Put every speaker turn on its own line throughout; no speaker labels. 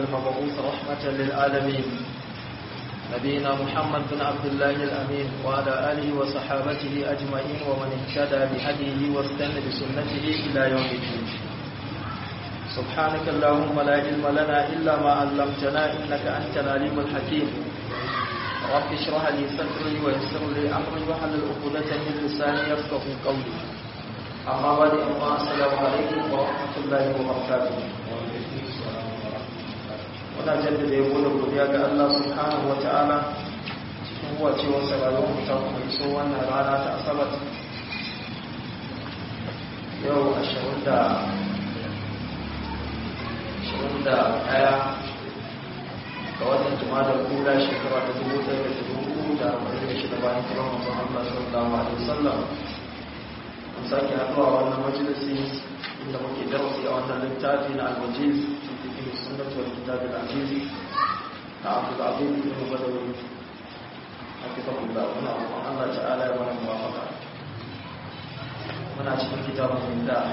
المبعوث رحمة للعالمين نبينا محمد بن عبد الله الأمين وعلى آله وصحابته أجمعين ومن اهتدى بهديه واستنى بسنته إلى يوم الدين سبحانك اللهم لا علم لنا إلا ما علمتنا إنك أنت العليم الحكيم رب اشرح لي صدري ويسر لي أمري واحلل عقدة من لساني يفقه قولي أما بعد السلام عليكم ورحمة الله وبركاته muna jaddada yabo da godiya ga Allah subhanahu wa ta'ala cikin wacewar sauraron mutum mai so wannan rana ta asabar yau ashirin da ashirin da ɗaya ga watan jimadar kula shekara ta dubu ɗaya da dubu da arba'in da shida bayan kiran mutum Allah sallallahu alaihi wasallam an sake haɗuwa wannan majalisi inda muke darasi a wannan littafi na al-wajiz في السنة والكتاب العزيز عبد العظيم بن بدوي حفظه الله ونعم الله تعالى ومن موافقة muna cikin kitabun da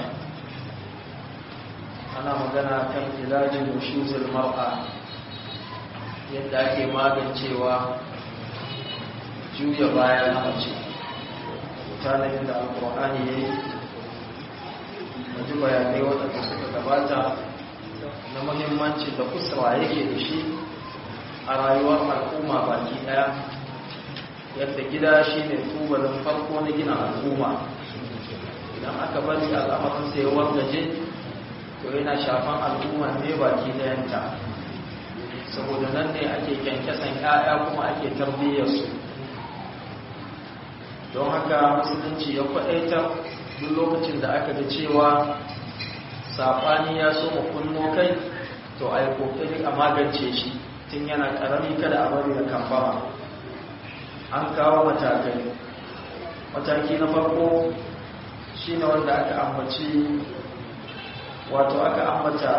ana magana kan ilajin nushuzul mar'a yadda ake magancewa juya bayan mace mutanen da alkur'ani ya yi wajen bayanai waɗanda suka gabata na muhimmancin da kusura yake da shi a rayuwar al'umma baki daya yadda gida shi ne tubalin farko na gina al'umma idan aka bari al'amarin sai wargaje to yana shafan al'umma ne baki dayanta saboda nan ne ake kyankyasan 'ya'ya kuma ake tarbiyyarsu don haka musulunci ya kwaɗaitar duk lokacin da aka ga cewa saɓani ya so mu kunno kai to a yi ƙoƙari a magance shi tun yana ƙarami kada a bari da kamfama an kawo matakai mataki na farko shi ne wanda aka ambaci wato aka ambata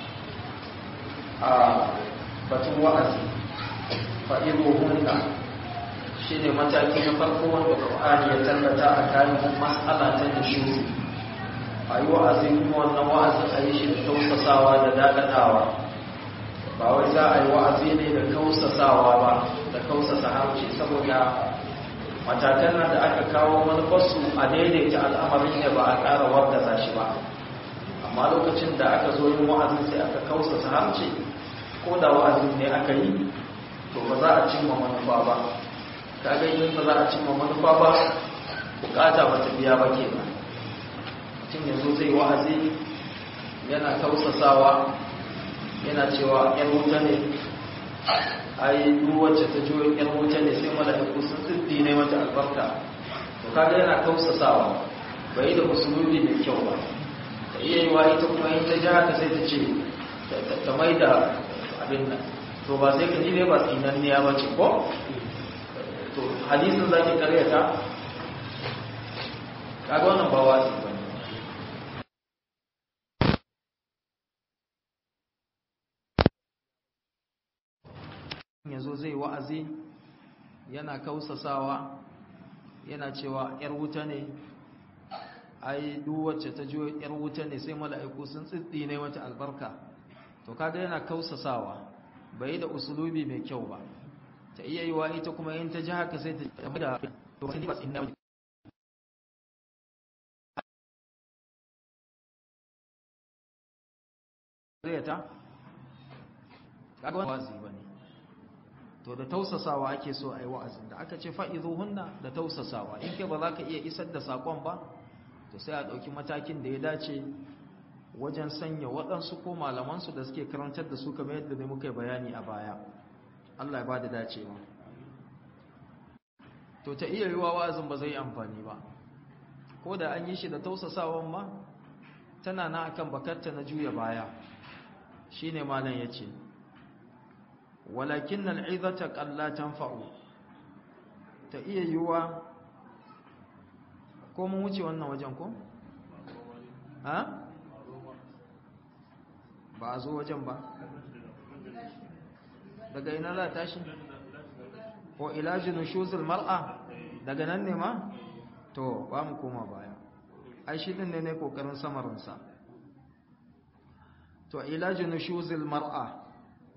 a batun wa'azi fa'ido hunna shi ne mataki na farko wanda ƙwa'ani ya tallata a kayan matsala ta nishuru a yi wa'azin kuma wannan wa'azin a yi shi da tausasawa da dakatawa ba wai za a yi wa'azi ne da kausasawa ba da kausasa harshe saboda matakan nan da aka kawo manufarsu a daidaita al'amarin ne ba a ƙara wargaza shi ba amma lokacin da aka zo yin wa'azin sai aka kausasa harshe ko da wa'azin ne aka yi to ba za a cimma manufa ba kaga yin ba za a cimma manufa ba bukata ba ta biya ba ke ba mutum yanzu zai wa'azi yana tausasawa yana cewa ‘yan wuta ne ai wacce ta jiwo ‘yan wuta ne sai mala'iku sun tsiddi ne mata albarka to kaga yana tausasawa bai da musulmi mai kyau ba ta iya yi wa ita kuma yin ta ji haka sai ta ce ta mai da abin nan to ba sai ka ji ne ba tsinanniya ba ce ko to hadisin za ki karyata kaga wannan ba wasi ba ya zo zai wa'azi yana kausasawa yana cewa ‘yar wuta ne ai wacce ta jiwo ‘yar wuta ne sai mala'iku sun tsitsi ne mata albarka to kaga yana kausasawa bai da usulubi mai kyau ba ta iya yi wa ita kuma yin ta ji haka sai ta da ta kaga wani wazi ba ne to da tausasawa ake so a yi wa'azin da aka ce fa'izu hunna da tausasawa in ke ba za ka iya isar da saƙon ba to sai a ɗauki matakin da ya dace wajen sanya waɗansu ko malamansu da suke karantar da su kamar yadda ne muka yi bayani a baya Allah ya ba da dacewa to ta iya yiwa wa'azin ba zai amfani ba ko da an yi shi da tausasawan ma tana na akan bakarta na juya baya shine malam ya ce walakin al'izata ƙalla tanfa'u ta iya yiwuwa ko mun wuce wannan wajen ko? ha? ba a zo wajen ba daga ina za tashi ko ilajin shuzul mar'a daga nan ne ma? to ba mu koma baya ai shi ɗin ne ne ƙoƙarin samarinsa to ilajin nushuzil mar'a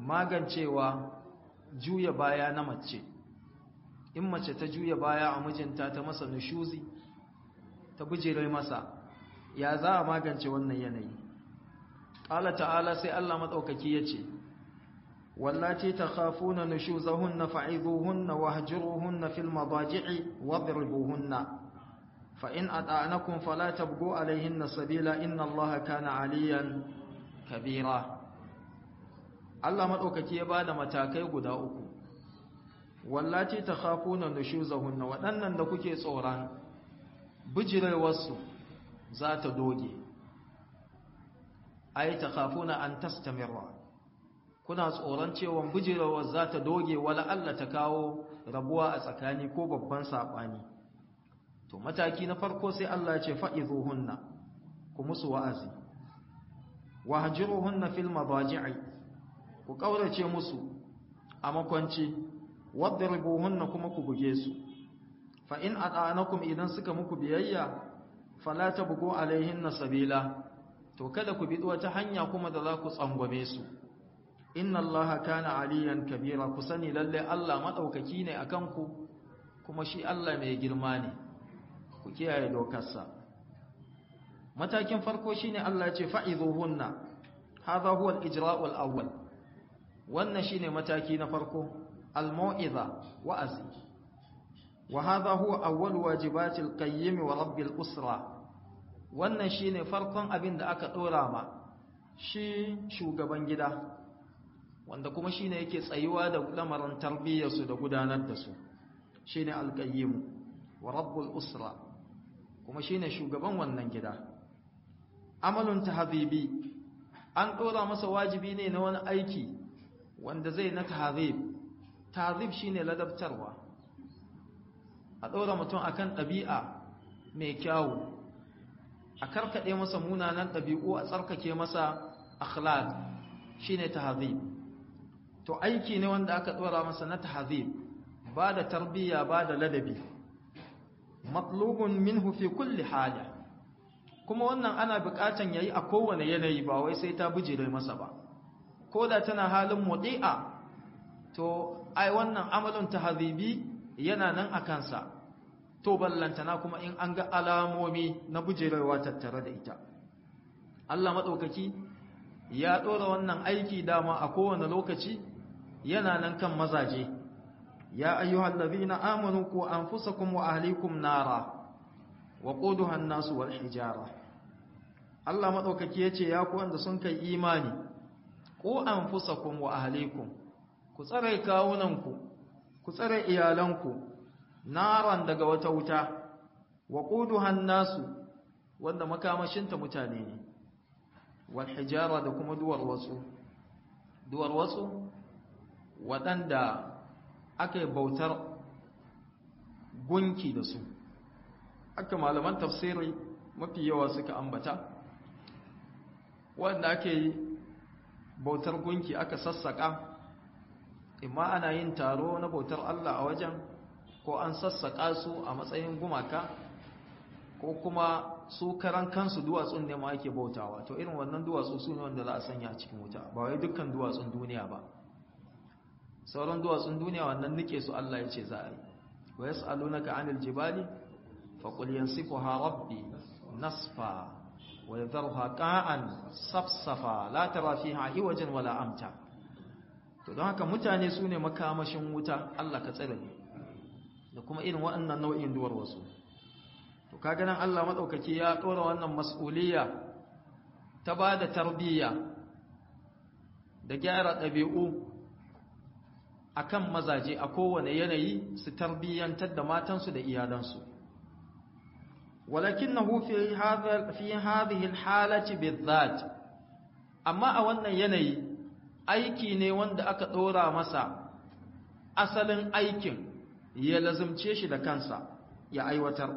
magancewa juya baya na mace in mace ta juya baya a mijinta ta masa nushuzi ta bijire masa ya za a magance wannan yanayi ƙala ta'ala sai Allah maɗaukaki ya ce wallace ta khafuna nushuzahunna fa'izuhunna wahjuruhunna fil madaji'i wadribuhunna fa in ata'anakum fala tabghu alayhinna sabila inna Allaha kana 'aliyan kabira Allah maɗaukaki ya bada matakai guda uku wallace ta khafuna nushuzahunna waɗannan da kuke tsoron bijirewarsu za ta doge ai ta khafuna an tastamirra kuna tsoron cewa bijirewar za ta doge wala Allah ta kawo rabuwa a tsakani ko babban saɓani to mataki na farko sai Allah ya ce fa'izuhunna ku musu wa'azi wahjuruhunna fil madaji'i ku kaurace musu a makwanci wadribuhunna kuma ku buge su fa in ata'anakum idan suka muku biyayya fala tabgu alaihinna sabila to kada ku bi wata hanya kuma da za ku tsangwame su inna allaha kana aliyan kabira ku sani lalle Allah madaukaki ne akan ku kuma shi Allah mai girma ne ku kiyaye dokarsa matakin farko shine Allah ya ce fa'izuhunna hadha huwa al-ijra'u al-awwal wannan shine mataki na farko al-mau'iza wa'azi wa hadha huwa awwal wajibatil qayyim wa rabbil usra wannan shine farkon abin da aka dora ma shi shugaban gida wanda kuma shine yake tsayuwa da lamarin tarbiyyarsu da gudanar da su shine al-qayyim wa rabbul usra kuma shine shugaban wannan gida amalun tahzibi an dora masa wajibi ne na wani aiki wanda zai na tahzib tahzib shine ladabtarwa a dora mutum akan ɗabi'a mai kyawu a karkade masa munanan ɗabi'u a tsarkake masa akhlaq shine tahzib to aiki ne wanda aka dora masa na tahzib ba da tarbiyya ba da ladabi matlubun minhu fi kulli hali kuma wannan ana buƙatan yayi a kowane yanayi ba wai sai ta bijire masa ba ko da tana halin mudi'a to ai wannan amalin tahzibi yana nan a kansa to ballantana kuma in an ga alamomi na bijirewa tattare da ita Allah madaukaki ya dora wannan aiki dama a kowane lokaci yana nan kan mazaje ya ayyuhal ladina amanu ku anfusakum wa ahlikum nara wa quduha an-nas wal hijara Allah madaukaki yace ya ku wanda sun kai imani ku anfusakum wa ahlikum ku tsare kawunanku ku tsare iyalanku naran daga wata wuta wa quduha an-nas wanda makamashinta mutane ne wal hijara da kuma duwar wasu duwar wasu waɗanda aka yi bautar gunki da su aka malaman tafsiri mafi yawa suka ambata wanda ake yi bautar gunki aka sassaka imma ana yin taro na bautar Allah a wajen ko an sassaka su a matsayin gumaka ko kuma su karan kansu duwatsun ne ma ake bautawa to irin wannan duwatsu su ne wanda za a sanya a cikin wuta ba wai dukkan duwatsun duniya ba sauran duwatsun duniya wannan nike su Allah ya ce za a yi wa yas'alunaka 'anil jibali faqul yansifuha rabbi nasfa wa yadharuha qa'an safsafa la tara fiha iwajan wala amta to don haka mutane su ne makamashin wuta Allah ka tsare da kuma irin waɗannan nau'in duwar wasu to kaga nan Allah madaukaki ya dora wannan mas'uliyya ta bada tarbiyya da gyara ɗabi'u akan mazaje a kowane yanayi su tarbiyyantar da matansu da iyalansu walakinahu fi hadha fi hadhihi alhalati bizat amma a wannan yanayi aiki ne wanda aka dora masa asalin aikin ya lazumce shi da kansa ya aiwatar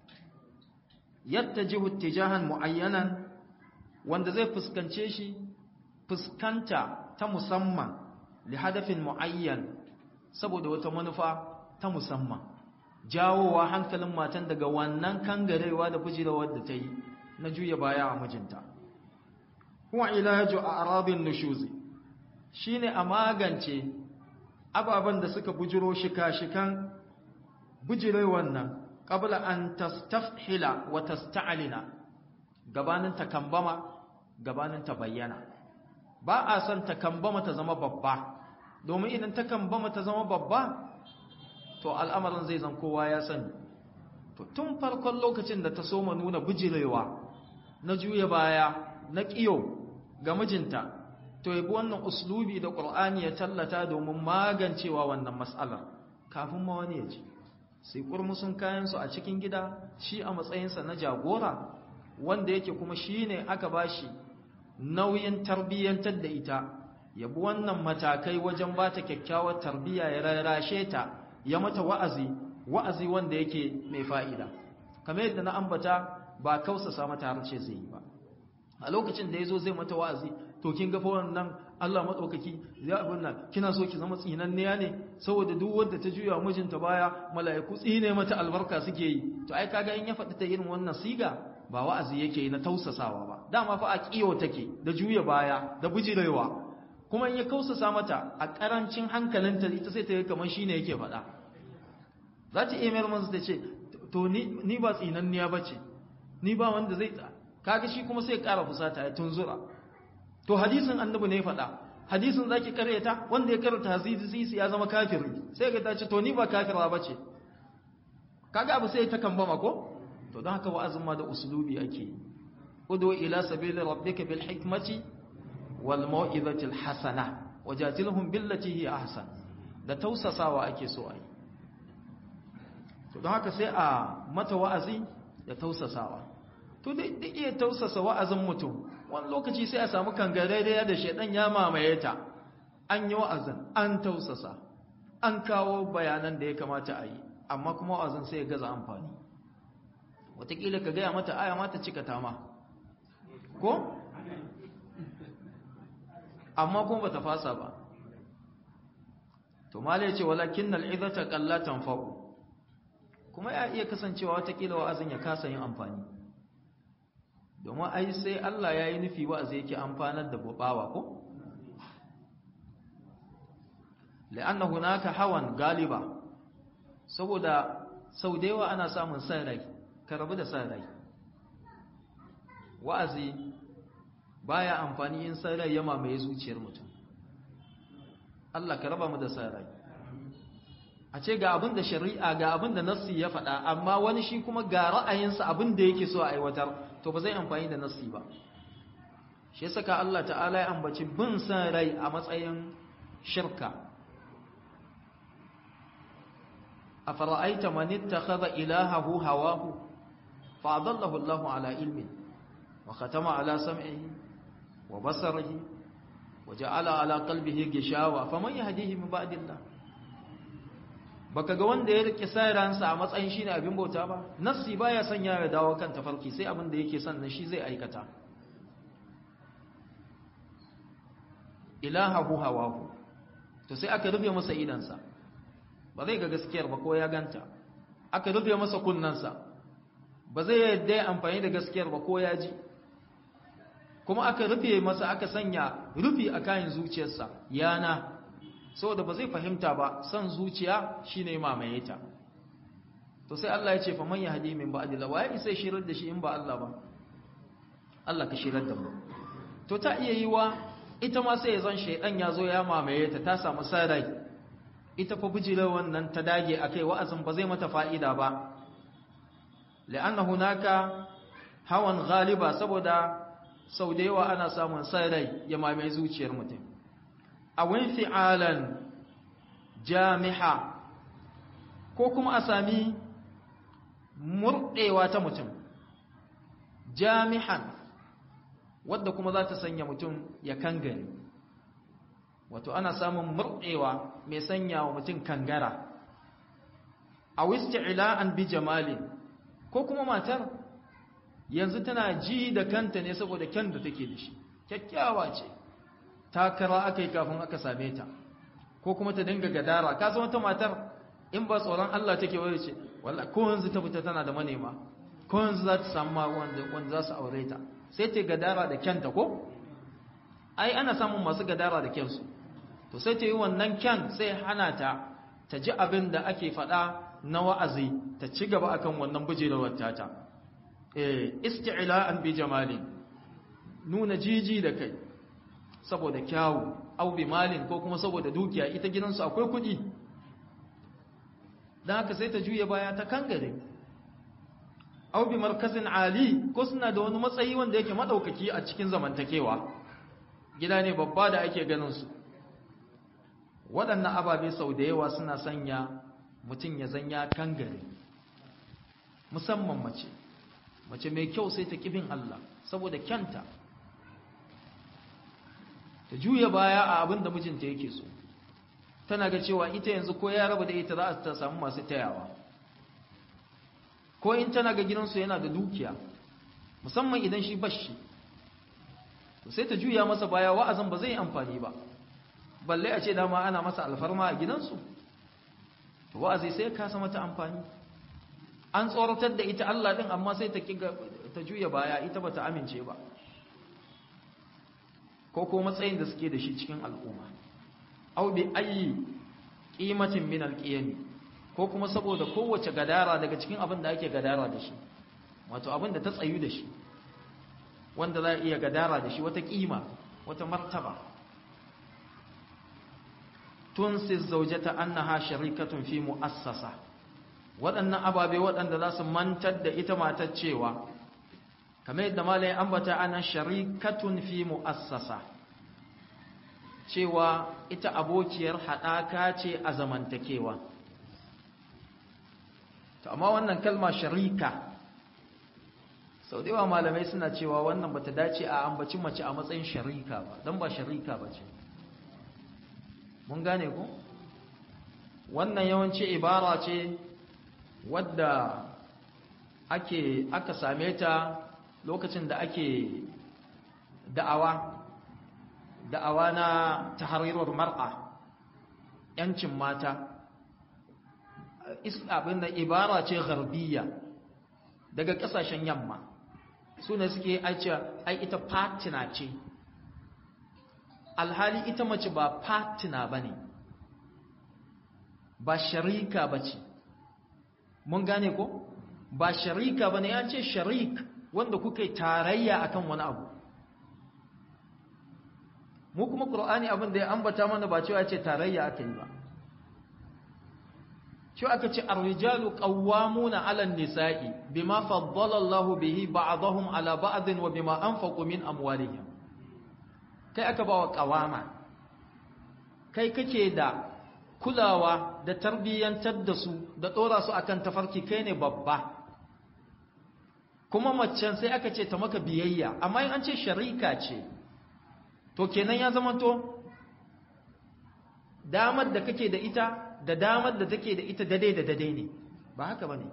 yattajihu ittijahan muayyanan wanda zai fuskance shi fuskanta ta musamman li hadafin muayyan saboda wata manufa ta musamman jawowa hankalin matan daga wannan kangarewa da bujirawar da ta yi na juya baya a mijinta huwa ilaju a'rabin nushuzi shine a magance ababen da suka bujiro shika-shikan bujirai wannan qabla an tastafhila wa tasta'lina gabanin takambama gabanin ta bayyana ba a son takambama ta zama babba domin idan takambama ta zama babba to al'amarin zai zan kowa ya sani to tun farkon lokacin da ta soma nuna bujirewa na juya baya na kiyo ga mijinta to yabi wannan uslubi da qur'ani ya tallata domin magancewa wannan mas'alar kafin ma wani ya ji sai kurmusun kayan su a cikin gida shi a matsayinsa na jagora wanda yake kuma shine aka bashi nauyin tarbiyyantar da ita yabi wannan matakai wajen bata kyakkyawar tarbiyya ya rarrashe ta ya mata wa'azi wa'azi wanda yake mai fa'ida kamar yadda na ambata ba kausasa mata harce zai yi ba a lokacin da ya zo zai mata wa'azi to kin ga wannan Allah maɗaukaki ya abin nan kina so ki zama tsinanniya ne saboda duk wanda ta juya mijinta baya mala'iku tsine mata albarka suke yi to ai kaga in ya faɗi ta irin wannan siga ba wa'azi yake yi na tausasawa ba dama fa a kiyo take da juya baya da bujirewa kuma in ya kausasa mata a karancin hankalinta ita sai ta yi kamar shine yake faɗa za ta iya mayar masa ta ce to ni ba tsinanniya ba ce ni ba wanda zai kaga shi kuma sai ƙara fusata ya tunzura to hadisin annabi ne faɗa hadisin zaki karyata wanda ya karanta hadisi ya zama kafiri sai ga ta ce to ni ba kafira ba ce kaga abu sai ta kambama ko to don haka wa'azin ma da usulubi ake udu ila sabili rabbika bil hikmati wal mau'izati al hasana wajadilhum billati hi ahsan da tausasawa ake so ai to don haka sai a mata wa'azi da tausasawa to duk iya tausasa wa'azin mutum wani lokaci sai a samu kangarare da shedan ya mamaye ta an yi wa'azin an tausasa an kawo bayanan da ya kamata a yi amma kuma wa'azin sai ya gaza amfani wataƙila ka gaya mata aya mata cika tama ko? amma kuma bata fasa ba to mala ya ce walakin nal'izata kallatan fa'u kuma ya iya kasancewa watakila wa'azin ya kasa yin amfani domin ai sai Allah ya yi nufi wa'azi yake amfanar da bawa ko? la'anna hunaka hawan galiba saboda sau da yawa ana samun san rai ka rabu da san rai wa'azi baya amfani in san rai ya mamaye zuciyar mutum Allah ka raba mu da san rai a ce ga abin da shari'a ga abin da nassi ya faɗa amma wani shi kuma ga ra'ayinsa abin da yake so a aiwatar to ba zai amfani da nassi ba shi saka Allah ta'ala ya ambaci bin san rai a matsayin shirka afara'aita man ittakhadha ilahahu hawahu fa'adallahu Allahu ala ilmin wa khatama ala sam'ihi wa basarihi wa ja'ala ala qalbihi gishawa faman yahdihi min ba'dillah baka ga wanda ya rike sayransa a matsayin shine abin bauta ba nassi baya sanya ya dawo kan tafarki sai abin da yake son shi zai aikata ilahahu hawahu to sai aka rufe masa idansa ba zai ga gaskiyar ba ko ya ganta aka rufe masa kunnansa ba zai yadda ya amfani da gaskiyar ba ko ya ji kuma aka rufe masa aka sanya rufi a kayan zuciyarsa yana saboda ba zai fahimta ba son zuciya shine mamaye ta to sai Allah ya ce fa man yahdi min ba'dillah wa ya isa shirar da shi in ba Allah ba Allah ka shirar da mu to ta iya yi wa ita ma sai zan shaydan ya zo ya mamaye ta ta samu sarai ita fa bijira wannan ta dage akai wa'azin ba zai mata fa'ida ba la'anna hunaka hawan ghaliba saboda sau da yawa ana samun sarai ya mamaye zuciyar mutum a wani fi'alan jami'a ko kuma a sami murɗewa ta mutum jami'an wadda kuma za ta sanya mutum ya kangare wato ana samun murɗewa mai sanya wa mutum kangara a wisti ila'an bi jamalin ko kuma matar yanzu tana ji da kanta ne saboda kyan da take da shi kyakkyawa ce takara aka yi kafin aka same ta ko kuma ta dinga gadara ka zama ta matar in ba tsoron Allah take wani ce wallah ko yanzu ta fita tana da manema ko yanzu za ta samu wanda wanda za su aure ta sai ta gadara da kyanta ko ai ana samun masu gadara da kyansu to sai ta yi wannan kyan sai hana ta ta ji abin da ake faɗa na wa'azi ta ci gaba akan wannan bujerewar tata eh isti'la'an bi jamali nuna jiji da kai saboda kyawu au bi malin ko kuma saboda dukiya ita gidansu akwai kuɗi don haka sai ta juya baya ta kangare au bi markazin ali ko suna da wani matsayi wanda yake madaukaki a cikin zamantakewa gida ne babba da ake ganin su waɗannan ababe sau da yawa suna sanya mutum ya zanya kangare musamman mace mace mai kyau sai ta kibin Allah saboda kyanta ta juya baya a abin da mijinta yake so tana ga cewa ita yanzu ko ya raba da ita za ta samu masu tayawa ko in tana ga gidansu yana da dukiya musamman idan shi bashi sai ta juya masa baya wa'azin ba zai yi amfani ba balle a ce dama ana masa alfarma a gidansu wa'azi sai ka sama ta amfani an tsoratar da ita Allah din amma sai ta ta juya baya ita bata amince ba ko ko matsayin da suke da shi cikin al'umma aw bi ayi qimatin min alqiyami ko kuma saboda kowace gadara daga cikin abin da ake gadara da shi wato abin da ta tsayu da shi wanda za a iya gadara da shi wata kima wata martaba tunsi zaujata annaha sharikatun fi mu'assasa waɗannan ababe waɗanda za su mantar da ita matar cewa kamar yadda malayin ambata ana sharikatun fi mu'assasa cewa ita abokiyar haɗaka ce a zamantakewa to amma wannan kalma sharika sau da yawa malamai suna cewa wannan bata dace a ambaci mace a matsayin sharika ba don ba sharika ba ce mun gane ku wannan yawanci ibara ce wadda ake aka same ta lokacin da ake da'awa da'awa na tahrirar mar'a yancin mata abin da ibara ce garbiya daga kasashen yamma su ne suke aice ai ita fatina ce alhali ita mace ba fatina ba ne ba sharika ba ce mun gane ko ba sharika ba ne ya ce sharik wanda kuka yi tarayya akan wani abu mu kuma ƙur'ani abin da ya ambata mana ba cewa ce tarayya aka yi ba cewa aka ce arrijalu qawwamuna 'ala an-nisa'i bima faddala Allahu bihi ba'dahum 'ala ba'din wa bima anfaqu min amwalihim kai aka bawa qawama kai kake da kulawa da tarbiyyantar da su da dora su akan tafarki kai ne babba kuma macen sai aka ce ta maka biyayya amma in an ce sharika ce to kenan ya zama to damar da kake da ita da damar da take da ita dade da dade ne ba haka bane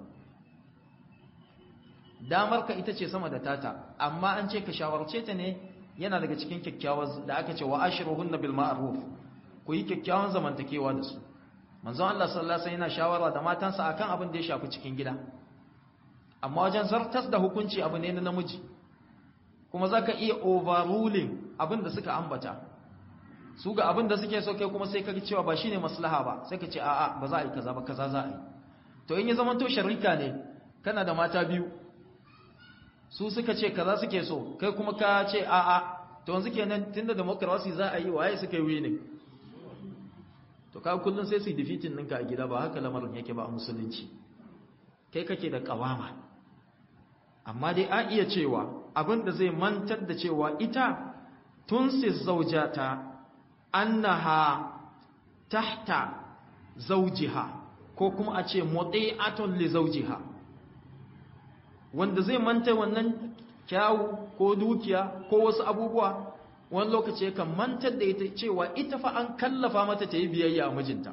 damar ka ita ce sama da tata amma an ce ka shawarce ta ne yana daga cikin kyakkyawar da aka ce wa ashiruhunna bil ma'ruf ku yi kyakkyawan zamantakewa da su manzon Allah sallallahu alaihi wasallam yana shawara da matansa akan abin da ya shafi cikin gida amma wajen zartas da hukunci abu ne na namiji kuma zaka iya overruling abin da suka ambata su ga abin da suke so kai kuma sai ka cewa ba shine maslaha ba sai ka ce a'a ba za a yi kaza ba kaza za a yi to in ya zama to sharika ne kana da mata biyu su suka ce kaza suke so kai kuma ka ce a'a to yanzu kenan tunda democracy za a yi waye suka yi winning to ka kullun sai su defeating ɗinka a gida ba haka lamarin yake ba a musulunci kai kake da kawama amma dai a iya cewa abin da zai mantar da cewa ita tunsi zaujata annaha tahta zaujiha ko kuma a ce muti'atun li zaujiha wanda zai manta wannan kyawu ko dukiya ko wasu abubuwa wani lokaci yakan mantar da ita cewa ita fa an kallafa mata ta yi biyayya a mijinta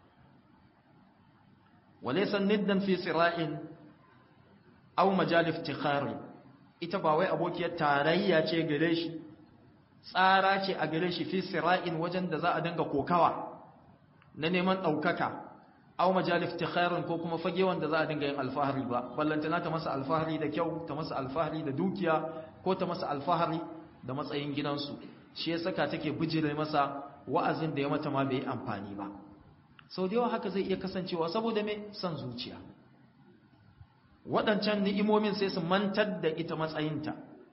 walaysa niddan fi sira'in aw majalif tikhari ita ba wai abokiyar tarayya ce gare shi tsara ce a gare shi fi sira'in wajen da za a dinga kokawa na neman ɗaukaka aw majalif tikharin ko kuma fage wanda za a dinga yin alfahari ba ballantana ta masa alfahari da kyau ta masa alfahari da dukiya ko ta masa alfahari da matsayin gidansu shi ya saka take bijire masa wa'azin da ya mata ma bai amfani ba sau da yawa haka zai iya kasancewa saboda mai son zuciya waɗancan ni'imomin sai su mantar da ita matsayinta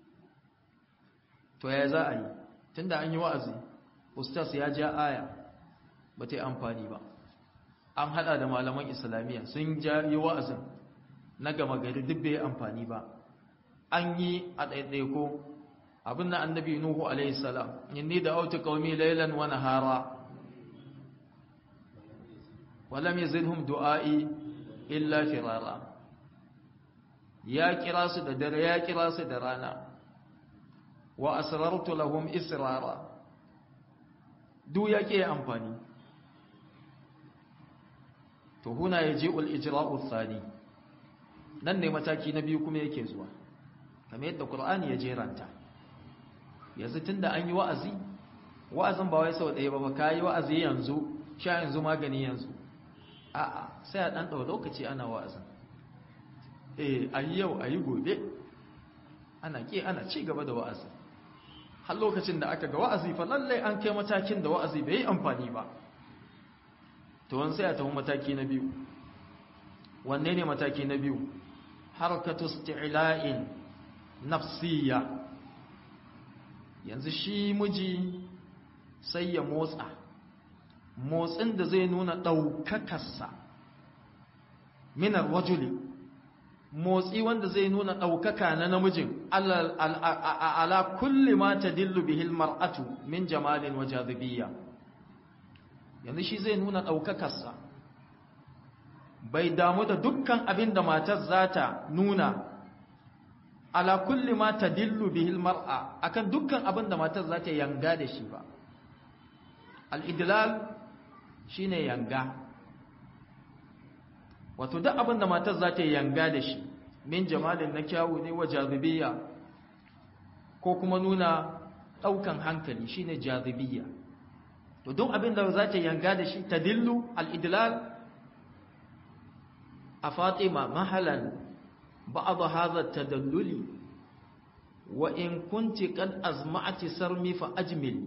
to ya za a yi tunda an yi wa'azi ustaz ya ja aya ba ta yi amfani ba an hada da malaman islamiyya sun ja yi wa'azin na gama gari duk bai amfani ba an yi a ɗaiɗaiko abin na annabi nuhu alaihi salam inni da auta qaumi laylan wa nahara wa lam yazidhum du'ai illa firara ya kira su da dare ya kira su da rana wa asrartu lahum israra duk yake amfani to huna yaji'ul ijra'u thani nan ne mataki na biyu kuma yake zuwa kamar yadda qur'ani ya jeranta yanzu tunda an yi wa'azi wa'azin ba wai sau ɗaya ba ba kai wa'azi yanzu sha yanzu magani yanzu a'a sai a dan dawo lokaci ana wa'azin eh ayi yau ayi gobe ana ke ana ci gaba da wa'azi har lokacin da aka ga wa'azi fa lalle an kai matakin da wa'azi bai yi amfani ba to wani sai a tafi mataki na biyu wanne ne mataki na biyu harkatu isti'la'in nafsiyya yanzu shi miji sai ya motsa motsin da zai nuna ɗaukakarsa minar wajuli motsi wanda zai nuna ɗaukaka na namijin ala kulli ma ta dillu bihil mar'atu min jamalin wa jazibiyya yanzu shi zai nuna ɗaukakarsa bai damu da dukkan abin da matar za ta nuna ala kulli ma ta dillu bihil mar'a akan dukkan abin da matar za ta yanga da shi ba al'idilal shi ne yanga wato duk abin da matar za ta yanga da shi min jamalin na kyawu ne wa jazibiya ko kuma nuna ɗaukan hankali shi ne jazibiya to duk abin da za ta yanga da shi ta dillu al'idilal a fatima mahalan ba'ad hadha tadalluli wa in kunti qad azma'ti sarmi fa ajmil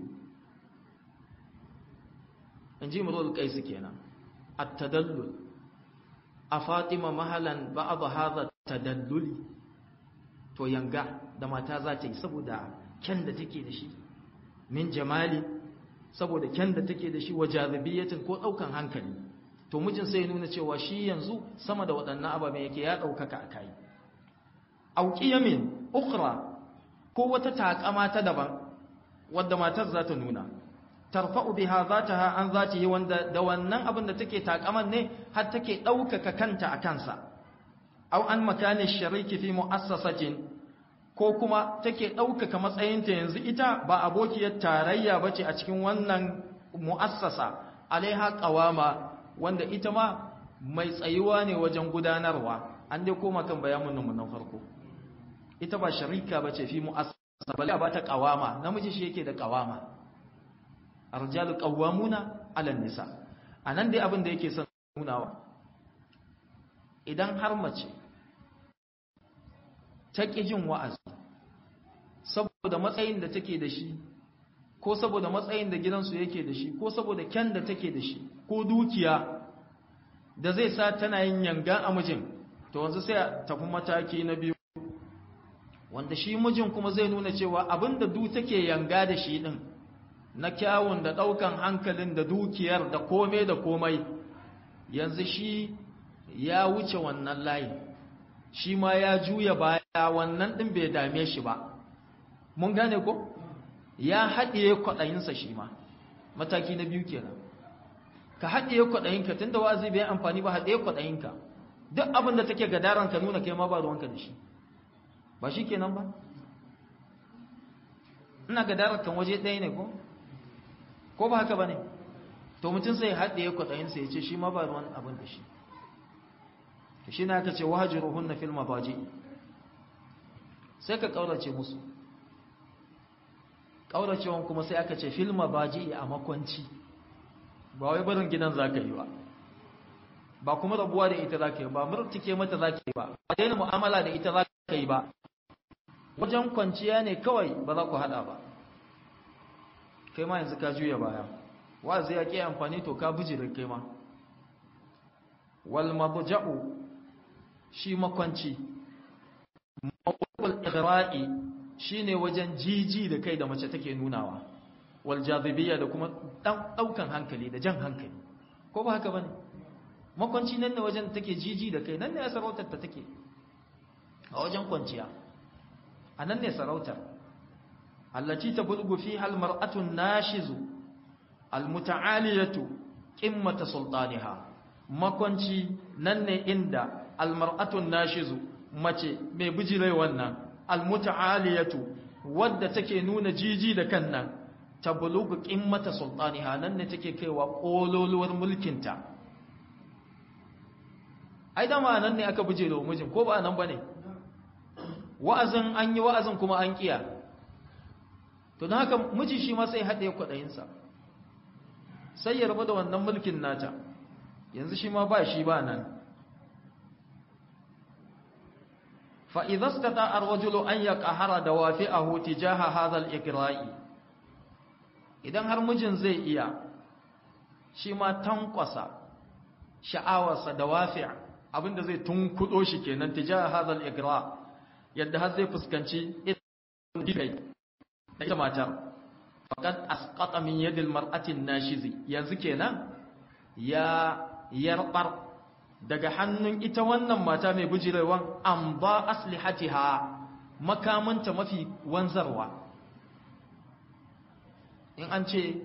inji murul qais kenan at-tadallul a fatima mahalan ba'ad hadha tadalluli to yanga da mata za ta yi saboda kyan da take da shi min jamali saboda kyan da take da shi wa jazibiyatin ko daukan hankali to mijin sai ya nuna cewa shi yanzu sama da waɗannan ababen yake ya ɗaukaka a kai auki yamin ukra ko wata takama ta daban wadda matar za ta nuna tarfa'u biha zataha an zatihi wanda da wannan abin da take takaman ne har take ɗaukaka kanta a kansa aw an makani shariki fi mu'assasatin ko kuma take ɗaukaka matsayinta yanzu ita ba abokiyar tarayya bace a cikin wannan mu'assasa alaiha qawama wanda ita ma mai tsayuwa ne wajen gudanarwa an dai koma kan bayanin mu na farko ita ba sharika bace fi mu'assasa bale ba ta qawama namiji shi yake da qawama arjalu qawwamuna 'ala nisa anan dai abin da yake son nunawa idan har mace ta ƙi jin wa'azi saboda matsayin da take da shi ko saboda matsayin da gidansu yake da shi ko saboda kyan da take da shi ko dukiya da zai sa tana yin yanga a mijin to wanzu sai a tafi mataki na biyu wanda shi mijin kuma zai nuna cewa abinda du take yanga da shi din na kyawun da ɗaukan hankalin da dukiyar da komai da komai yanzu shi ya wuce wannan layi shi ma ya juya baya wannan ɗin bai dame shi ba mun gane ko ya haɗiye kwaɗayinsa shi ma mataki na biyu kenan ka haɗiye kwaɗayinka tun da wa'azi bai amfani ba haɗiye kwaɗayinka duk abin da take gadaran ka nuna kai ma ba ruwanka da shi ba shi kenan ba ina gadaran kan waje ɗaya ne ko ko ba haka ba ne to mutum sai haɗiye kwaɗayinsa ya ce shi ma ba ruwan abin da shi shi na aka ce wahajiruhun na filma baji sai ka ƙaurace musu ƙauracewan kuma sai aka ce filma baji a makwanci ba wai barin gidan za ka yi ba ba kuma rabuwa da ita za ka yi ba murtike mata za ka yi ba ba daina mu'amala da ita za ka yi ba wajen kwanciya ne kawai ba za ku haɗa ba kai ma yanzu ka juya baya wa'azi ya ke amfani to ka bijire kai ma wal mabja'u shi makwanci mawqul ighra'i shine wajen jiji da kai da mace take nunawa wal jazibiyya da kuma daukan hankali da jan hankali ko ba haka bane makwanci nan ne wajen take jiji da kai nan ne sarautar ta take a wajen kwanciya a nan ne sarautar allati tabulgu fiha almar'atu nashizu almuta'aliyatu qimmata sultaniha makwanci nan ne inda almar'atu nashizu mace mai bijire wannan almuta'aliyatu wadda take nuna jiji da kan nan tablugu qimmata sultaniha nan ne take kaiwa kololuwar mulkinta ai dama nan ne aka bijire wa mijin ko ba nan bane wa'azin an yi wa'azin kuma an kiya to don haka miji shi ma sai haɗe kwaɗayinsa sai ya rabu da wannan mulkin nata yanzu shi ma ba shi ba nan fa'izas ta ta'ar wajulu an ya ƙahara da wafi a huti jaha hazal ikira'i idan har mijin zai iya shi ma tankwasa sha'awarsa da wafi abinda zai tunkuɗo shi kenan tijaha hazal ikira'i yadda har zai fuskanci kai da ita matar faqad asqata min yadil mar'atin nashizi yanzu kenan ya yarbar daga hannun ita wannan mata mai bujirewan an ba aslihatiha makamanta mafi wanzarwa in an ce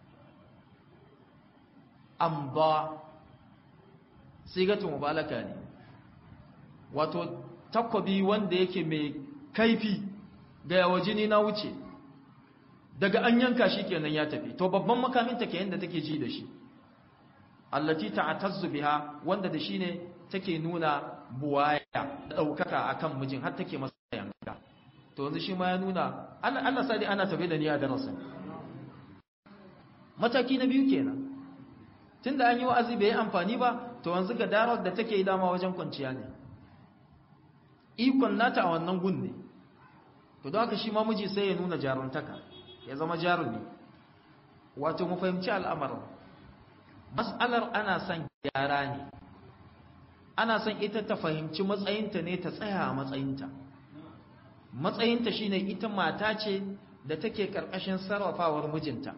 an ba sigatun mubalaka ne wato takwabi wanda yake mai kaifi ga yawa jini na wuce daga an yanka shi kenan ya tafi to babban makaminta ke yadda take ji da shi allati ta'tazzu biha wanda da shi ne take nuna buwaya da daukaka akan mijin har take masa yanka to yanzu shi ma ya nuna Allah Allah sai ana tabe da niyya darasin mataki na biyu kenan tunda an yi wa'azi bai amfani ba to yanzu ga darar da take dama wajen kwanciya ne ikon nata a wannan gun ne to don haka shi ma miji sai ya nuna jaruntaka ya zama jarumi wato mu fahimci al'amarin mas'alar ana son gyara ne ana son ita ta fahimci matsayinta ne ta tsaya a matsayinta matsayinta shine ita mata ce da take karkashin sarrafawar mijinta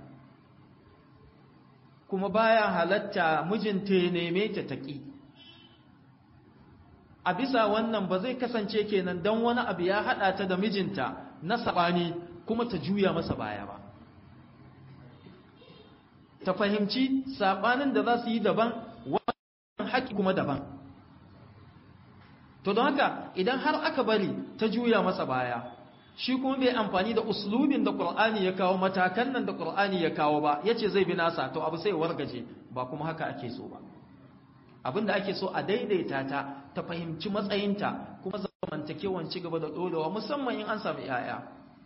kuma baya halatta mijinta ya neme ta taƙi a bisa wannan ba zai kasance kenan don wani abu ya haɗa ta da mijinta na saɓani kuma ta juya masa baya ba ta fahimci saɓanin da za su yi daban wannan haƙi kuma daban to don haka idan har aka bari ta juya masa baya shi kuma bai amfani da uslubin da ƙur'ani ya kawo matakan nan da ƙur'ani ya kawo ba ya ce zai bi nasa to abu sai wargaje ba kuma haka ake so ba abinda ake so a daidaita ta ta fahimci matsayinta kuma zamantakewan ci gaba da ɗorewa musamman in an sami 'ya'ya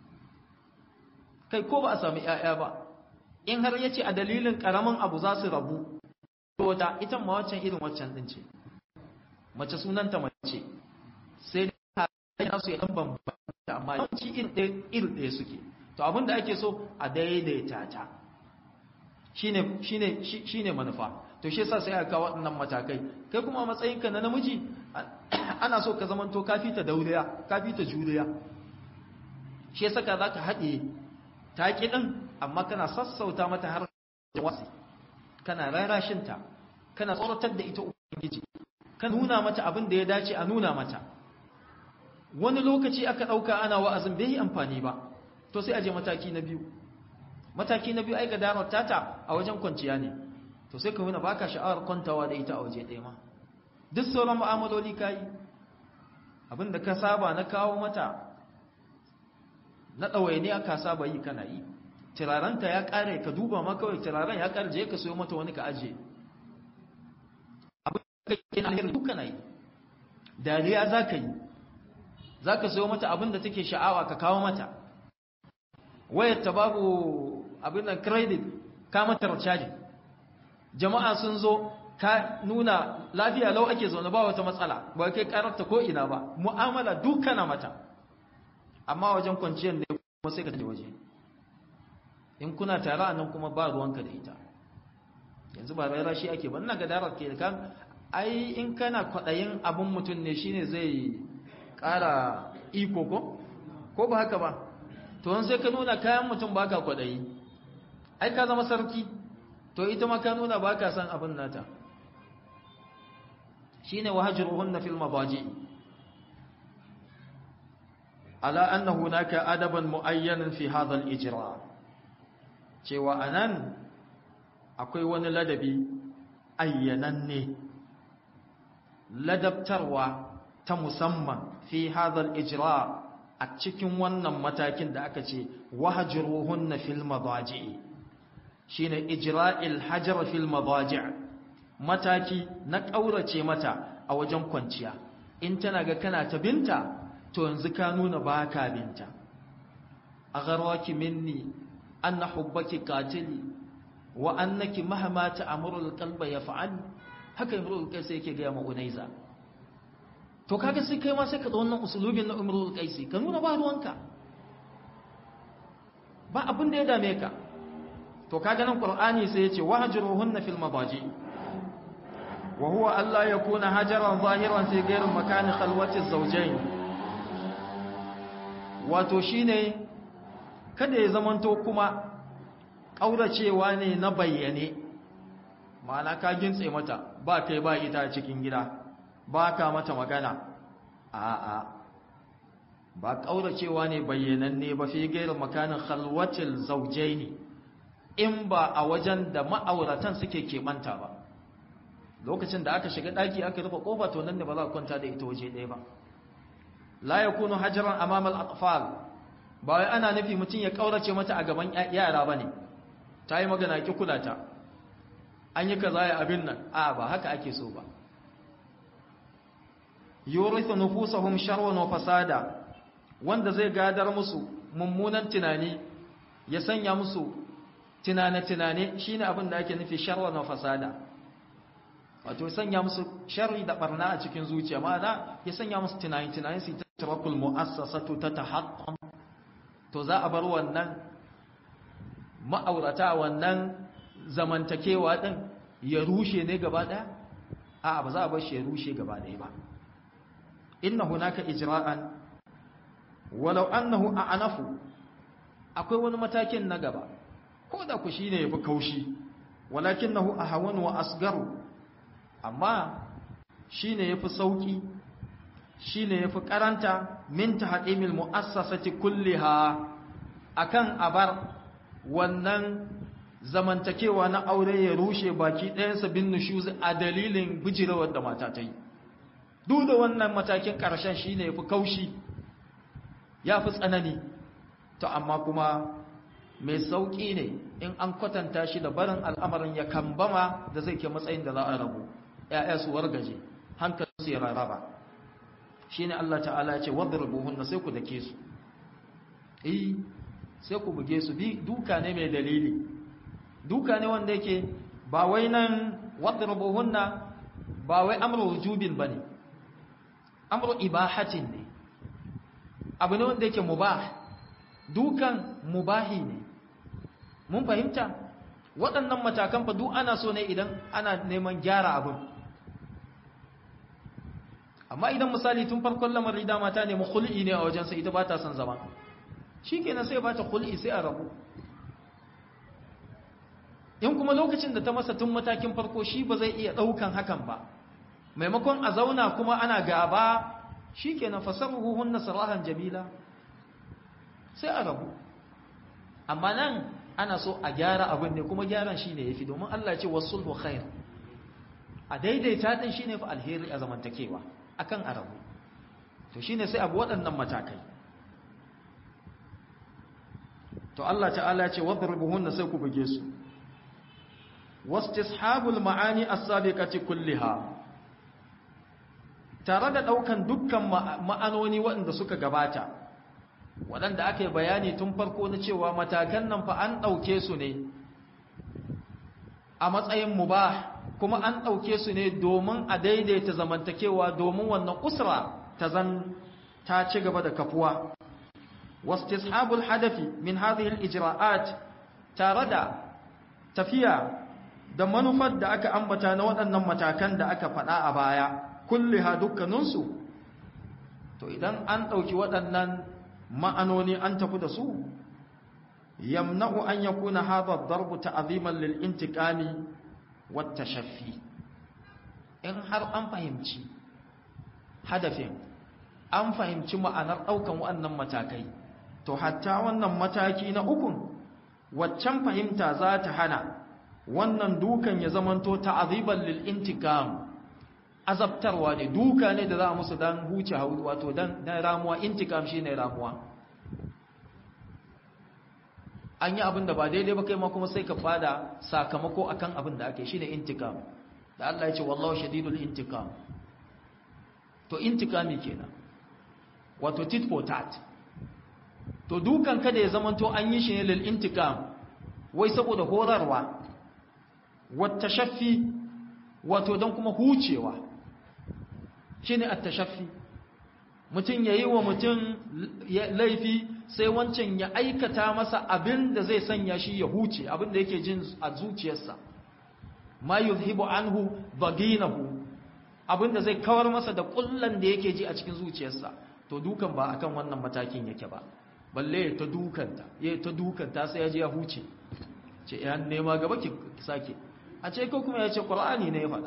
kai ko ba a sami 'ya'ya ba in har ya ce a dalilin ƙaramin abu za su rabu wata ita ma waccan irin waccan ɗin ce mace sunanta mace sai da nasu ya ɗan bambanta amma yawanci irin ɗaya suke to abinda ake so a daidaita ta shine shine shine manufa to shi yasa sai aka kawo waɗannan matakai kai kuma a matsayinka na namiji ana so ka zamanto kafi ta dauriya kafi ta juriya shi yasa ka zaka haɗe ta ki din amma kana sassauta mata har wasi kana rarashin ta kana tsoratar da ita ubangiji ka nuna mata abin da ya dace a nuna mata wani lokaci aka ɗauka ana wa'azin bai yi amfani ba to sai a je mataki na biyu mataki na biyu aika darar tata a wajen kwanciya ne to sai ka nuna ba ka sha'awar kwantawa da ita a waje ɗaya ma duk sauran mu'amaloli ka yi abinda ka saba na kawo mata na ɗawaini aka saba yi kana yi turarenta ya ƙare ka duba ma kawai turaren ya ƙare je ka sayo mata wani ka ajiye abin da ka yi na alheri duk kana yi dariya za ka yi za ka sayo mata abin da take sha'awa ka kawo mata wayar ta babu abin nan credit ka mata recharge jama'a sun zo ka nuna lafiya lau ake zaune ba wata matsala ba kai kararta ko ina ba mu'amala dukana mata amma wajen kwanciyar ne kuma sai ka je waje in kuna tare a nan kuma ba ruwanka da ita yanzu ba raira shi ake ba ina ga darar ke kan ai in kana kwaɗayin abin mutum ne shine zai ƙara iko ko ko ba haka ba to wani sai ka nuna kayan mutum ba ka kwaɗayi ai ka zama sarki to ita ma ka nuna ba ka san abin nata shine wahajruhunna fil mabaji ala anna hunaka adaban muayyanan fi hadha al ijra cewa anan akwai wani ladabi ayyananne ladabtarwa ta musamman fi hadha al ijra a cikin wannan matakin da aka ce wahajruhunna fil mabaji shine ijra'il hajar fil mabaji' mataki na ƙaurace mata a wajen kwanciya in tana ga kana ta binta to yanzu ka nuna ba ka binta a garwaki minni an na hubbaki katili wa annaki mahama ta amurul kalba ya fa'al haka imrul kaisi yake gaya ma'unaiza to kaga sai kai ma sai ka wannan usulubin na imrul kaisi ka nuna ba ruwanka ba abin da ya dame ka to kaga nan qur'ani sai ya ce wahjuruhunna fil madaji وهو ألا يكون هجرا ظاهرا في غير مكان خلوة الزوجين wato shine kada ya zamanto kuma ƙauracewa ne na bayyane ma'ana ka gintse mata ba kai ba ita a cikin gida ba ka mata magana a'a ba ƙauracewa ne bayyananne ba fi gairar makanin khalwatil zaujaini in ba a wajen da ma'auratan suke keɓanta ba lokacin da aka shiga daki aka rufe kofa to nan ne ba za ka kwanta da ita waje ɗaya ba la yakunu hajran amama al-atfal ba wai ana nufi mutum ya kaurace mata a gaban yara bane ta yi magana ki kula ta an yi kaza ya abin nan a ba haka ake so ba yurithu nufusahum sharwan wa fasada wanda zai gadar musu mummunan tunani ya sanya musu tunane-tunane shine abin da ake nufi sharwan wa fasada wato sanya musu sharri da barna a cikin zuciya ma'ana ya sanya musu tunani tunani su ta tarakul mu'assasatu ta tahaqqam to za a bar wannan ma'aurata wannan zamantakewa din ya rushe ne gaba daya a'a ba za a bar shi ya rushe gaba daya ba inna hunaka ijra'an walau annahu a'nafu akwai wani matakin na gaba ko da ku shine yafi kaushi walakinahu ahwan wa asgaru amma shi ne ya fi sauƙi shi ne ya fi ƙaranta min ta haɗimil mu'assasati kulliha a kan abar wannan zamantakewa na aure ya rushe baki ɗayansa bin nushuzi a dalilin bijirawar da mata ta yi duk da wannan matakin ƙarshen shi ne ya fi kaushi ya fi tsanani to amma kuma mai sauƙi ne in an kwatanta shi da barin al'amarin ya kambama da zai ke matsayin da za a rabu ‘ya'ya su wargaje hankalinsu ya rarraba shi ne Allah ta'ala ce wadda rubuhun sai ku dake su eh sai ku buge su bi duka ne mai dalili duka ne wanda yake ba wai nan wadda rubuhun ba wai amru wujubin ba ne amru ibahatin ne abu ne wanda yake mubah dukan mubahi ne mun fahimta waɗannan matakan fa duk ana so ne idan ana neman gyara abin amma idan misali tun farkon lamari da mata ne khul'i ne a wajensa ita ba ta son zama shikenan sai ba ta khul'i sai a rabu in kuma lokacin da ta masa tun matakin farko shi ba zai iya ɗaukan hakan ba maimakon a zauna kuma ana gaba shikenan fasarruhu hunna sarahan jamila sai a rabu amma nan ana so a gyara abin ne kuma gyaran shi ne ya fi domin Allah ce wasu sulhu khair a daidaita ɗin shi ne fi alheri a zamantakewa akan arabu to shi ne sai abu waɗannan matakai to Allah ta'ala ce wadda rubuhunna sai ku buge su wastishabul ma'ani as-sabiqati kulliha tare da ɗaukan dukkan ma'anoni waɗanda suka gabata waɗanda aka yi bayani tun farko na cewa matakan nan fa an ɗauke su ne a matsayin mubah kuma an ɗauke su ne domin a daidaita zamantakewa domin wannan usra ta zan ta ci gaba da kafuwa wastishabul hadafi min hadhihi al-ijra'at tare da tafiya da manufar da aka ambata na waɗannan matakan da aka faɗa a baya kulliha dukkaninsu to idan an ɗauki waɗannan ma'anoni an tafi da su yamna'u an yakuna hadha ad-darbu ta'ziman lil intiqami wat tashaffi in har an fahimci hadafin an fahimci ma'anar ɗaukan waɗannan matakai to hatta wannan mataki na ukun waccan fahimta za ta hana wannan dukan ya zamanto ta'ziban lil intiqam azabtarwa ne duka ne da za a musu dan huce wato dan dan ramuwa intikam shine ramuwa an yi abin da ba daidai ba kai ma kuma sai ka fada sakamako akan abin da ake shine intikam da Allah ya ce wallahu shadidul intikam to intikami kenan wato tit for tat to dukan kada ya zamanto an yi shi ne lil intikam wai saboda horarwa wata shaffi wato don kuma hucewa shi ne attashaffi mutum ya yi wa mutum laifi sai wancan ya aikata masa abin da zai sanya shi ya huce abin da yake jin a zuciyarsa ma yuzhibu anhu baginahu abin da zai kawar masa da kullan da yake ji a cikin zuciyarsa to dukan ba akan wannan matakin yake ba balle ta dukanta ya ta dukanta sai ya ji ya huce ce ya nema gaba ki sake a ce ko kuma ya ce qur'ani ne ya faɗa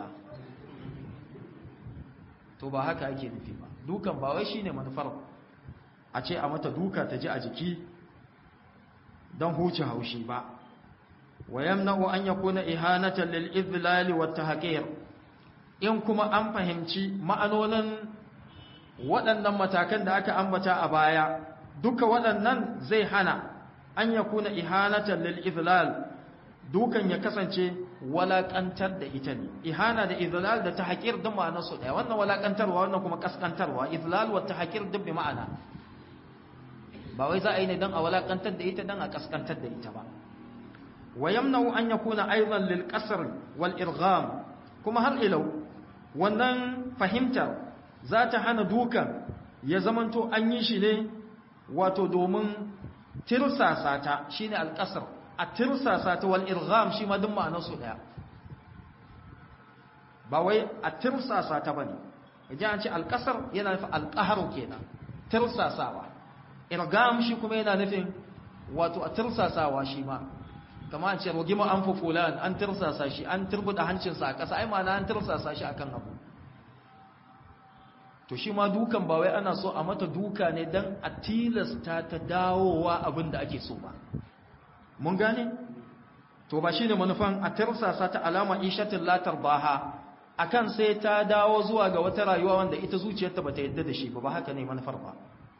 to ba haka ake nufi ba dukan ba wai shine manufar a ce a mata duka ta ji a jiki don huce haushi ba wa yamna'u an yakuna ihanatan lil idlal wa tahqir in kuma an fahimci ma'anonin waɗannan matakan da aka ambata a baya duka waɗannan zai hana an yakuna ihanatan lil idlal dukan ya kasance walakantar da ita ne ihana da izlal da tahqir duk ma'anar su daya wannan walakantarwa wannan kuma kaskantarwa izlal wa tahqir duk bi ma'ana ba wai za a yi ne dan a walakantar da ita dan a kaskantar da ita ba wa yamna'u an yakuna aidan lil qasr wal irgham kuma har ilau wannan fahimtar za ta hana dukan ya zamanto an yi shi ne wato domin tirsasa ta shine al qasr a tirsasa ta wal irgham shi ma duk ma'anar su daya ba wai a tirsasa ta bane idan an ce alqasar yana nufin alqahru kenan tirsasawa irgham shi kuma yana nufin wato a tirsasawa shi ma kamar an ce rogima an fa fulan an tirsasa shi an turbuda hancinsa a ƙasa ai ma'ana an tirsasa shi akan abu to shi ma dukan ba wai ana so a mata duka ne dan a tilasta ta dawowa abin da ake so ba mun gane to ba shine manufan a tirsasa ta alama ishatin latar baha akan sai ta dawo zuwa ga wata rayuwa wanda ita zuciyarta bata yadda da shi ba ba haka ne manufar ba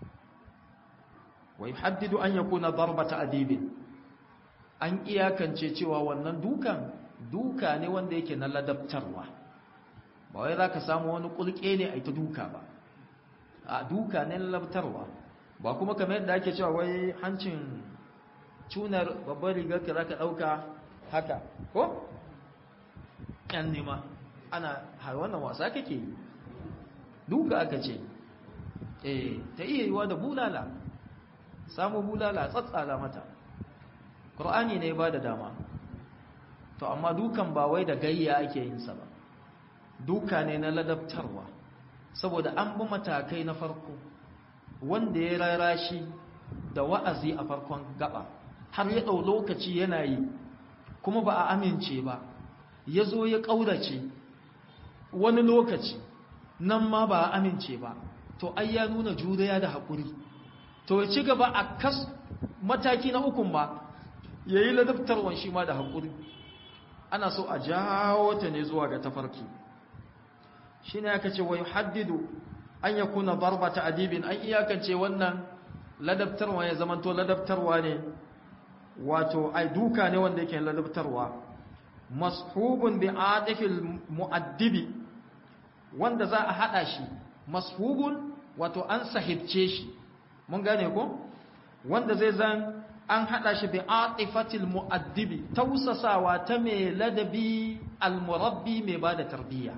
wa yuhaddidu an yakuna darbata adibin an iyakance cewa wannan dukan duka ne wanda yake na ladabtarwa ba wai zaka samu wani kulke ne ai ta duka ba a duka ne na ladabtarwa ba kuma kamar yadda ake cewa wai hancin cunar babbar rigar ka zaka dauka haka ko yan nema ana har wannan wasa kake yi duka aka ce eh ta iya yiwa da bulala samu bulala tsatsala mata qur'ani ne ba da dama to amma dukan ba wai da gayya ake yin sa ba duka ne na ladabtarwa saboda an bi matakai na farko wanda ya rarashi da wa'azi a farkon gaba har ya ɗau lokaci yana yi kuma ba a amince ba ya zo ya ƙaurace wani lokaci nan ma ba a amince ba to ai ya nuna juriya da haƙuri to ya ci gaba a kas mataki na ukun ma ya yi ladabtarwan shi ma da haƙuri ana so a jawo ta ne zuwa ga tafarki shi ne aka ce wa haddidu an ya kuna barbata adibin an iyakance wannan ladabtarwa ya zamanto ladabtarwa ne wato ai duka ne wanda yake ladabtarwa mashubun bi atifil muaddibi wanda za a hada shi mashubun wato an sahibce shi mun gane ko wanda zai zan an hada shi bi atifatil muaddibi tausasawa ta mai ladabi almurabbi mai bada tarbiyya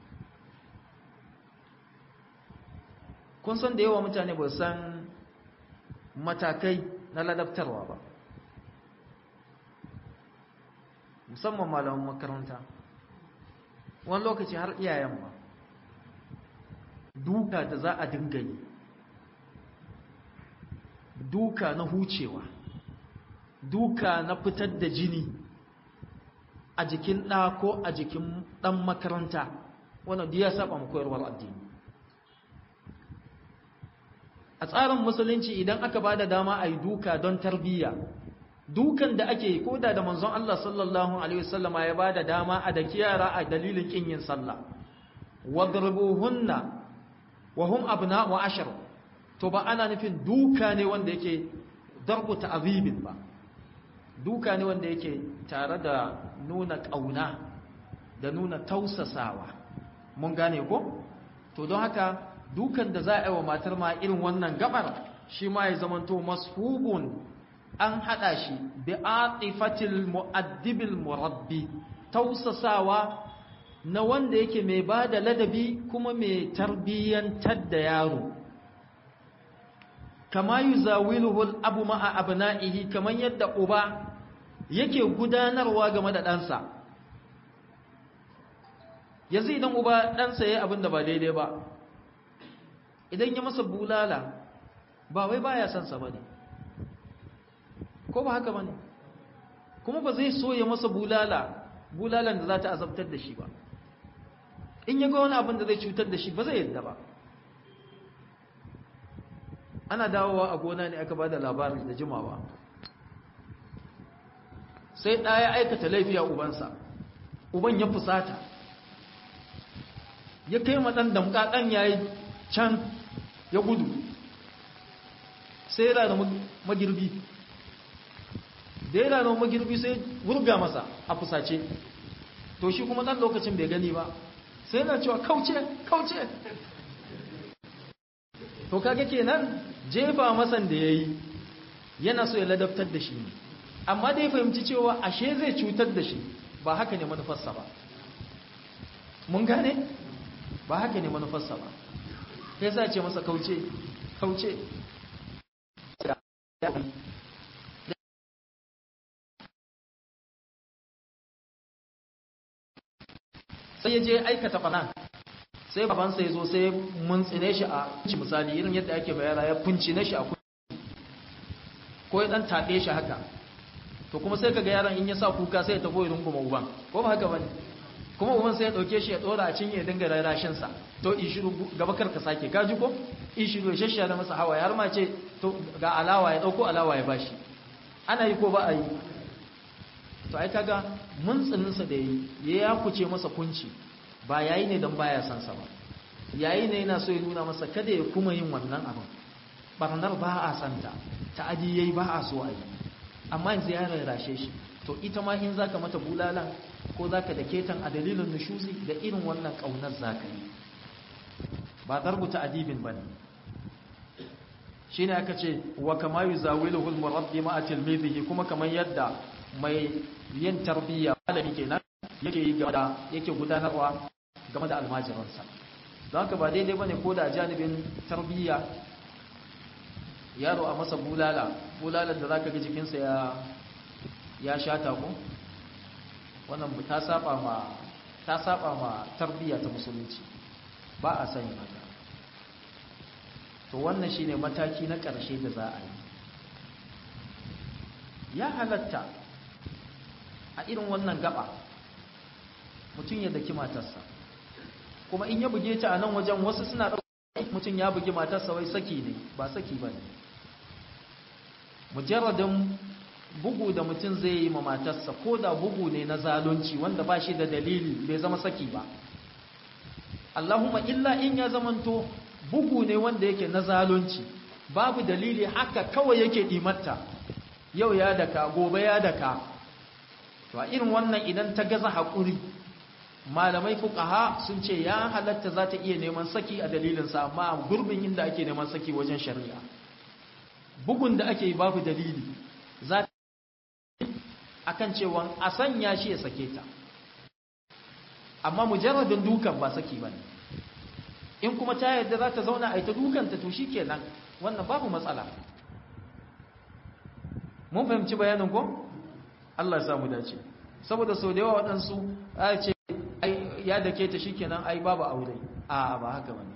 kun san da yawa mutane ba san matakai na ladabtarwa ba musamman malaman makaranta wani lokaci har iyayen ba duka da za a dinga yi duka na hucewa duka na fitar da jini a jikin ɗa ko a jikin ɗan makaranta wannan ya saba mu koyarwar addini a tsarin musulunci idan aka ba da dama a yi duka don tarbiyya dukan da ake yi ko da da manzon Allah sallallahu alaihi wasallama ya ba da dama a da kiyara a dalilin kin yin sallah wadribuhunna wa hum abna'u ashar to ba ana nufin duka ne wanda yake darbu ta'zibin ba duka ne wanda yake tare da nuna kauna da nuna tausasawa mun gane ko to don haka dukan da za a yi wa matar ma irin wannan gabar shi ma ya zamanto mashubun an hada shi bi atifatil mu'addibil murabbi tausasawa na wanda yake mai ba da ladabi kuma mai tarbiyyantar da yaro kama yuzawiluhu abu ma'a abna'ihi kaman yadda uba yake gudanarwa game da ɗansa yanzu idan uba ɗansa ya abin da ba daidai ba idan ya masa bulala ba wai baya son sa bane ko ba haka bane kuma ba zai so ya masa bulala bulalan da za ta azabtar da shi ba in ya ga wani abin da zai cutar da shi ba zai yadda ba ana dawowa a gona ne aka ba da labarin da jimawa sai ɗaya aikata laifi a ubansa uban ya fusata ya kai maɗan damƙa ɗan ya yi can ya gudu sai yana da magirbi da yana da magirbi sai wurga masa a fusace to shi kuma ɗan lokacin bai gani ba sai yana cewa kauce kauce to kaga kenan jefa masan da yayi yana so ya ladabtar da shi ne amma da ya fahimci cewa ashe zai cutar da shi ba haka ne manufarsa ba mun gane ba haka ne manufarsa ba sai sa ce masa kauce kauce sai ya je aikata fana sai babansa ya zo sai mun tsine shi a kunci misali irin yadda ake bayara ya kunci na shi a kunci ko ya dan taɓe shi haka to kuma sai kaga yaron in ya sa kuka sai ya tafi irin kuma uban ko ba haka bane kuma uban sai ya dauke shi ya dora a cinye ya dinga rarashin sa to in shiru gaba karka sake ka ji ko in shiru ya shashsha masa hawa har ma ce to ga alawa ya dauko alawa ya bashi ana yi ko ba a yi to ai kaga mun tsininsa da yi ya kuce masa kunci ba yayi ne don baya san sa ba yayi ne yana so ya nuna masa kada ya kuma yin wannan abin barnar ba a santa ta'adi yayi ba a so a yi amma yanzu ya rarrashe shi to ita ma in zaka mata bulalan ko zaka da ketan a dalilin nushuzi da irin wannan kaunar zaka yi ba darbu ta'adibin bane shine aka ce wa kama yuzawiluhu al-murabbi ma'a tilmidihi kuma kamar yadda mai yin tarbiyya malami kenan yake yi game da yake gudanarwa game da almajiransa don haka ba daidai bane ko da janibin tarbiyya yaro a masa bulala bulalar da zaka ga jikinsa ya ya shata ko wannan ta saba ma ta saba ma tarbiyya ta musulunci ba a sanya haka to wannan shine mataki na ƙarshe da za a yi ya halatta a irin wannan gaba mutum ya daki matarsa kuma in ya buge ta a nan wajen wasu suna ɗauka mutum ya bugi matarsa wai saki ne ba saki ba ne mujarradin bugu da mutum zai yi ma matarsa ko da bugu ne na zalunci wanda ba shi da dalili bai zama saki ba Allahumma illa in ya zamanto bugu ne wanda yake na zalunci babu dalili haka kawai yake dimatta yau ya daka gobe ya daka to a irin wannan idan ta gaza haƙuri malamai fuqaha sun ce ya halatta za ta iya neman saki a dalilinsa amma a gurbin inda ake neman saki wajen shari'a bugun da ake yi babu dalili za ta akan cewa a sanya shi ya sake ta amma mujarradin dukan ba saki bane in kuma ta yadda za ta zauna a ita dukanta to shikenan wannan babu matsala mun fahimci bayanin ko Allah ya samu dace saboda sau da yawa waɗansu a ce ya dake ta shikenan ai babu aure a ba haka bane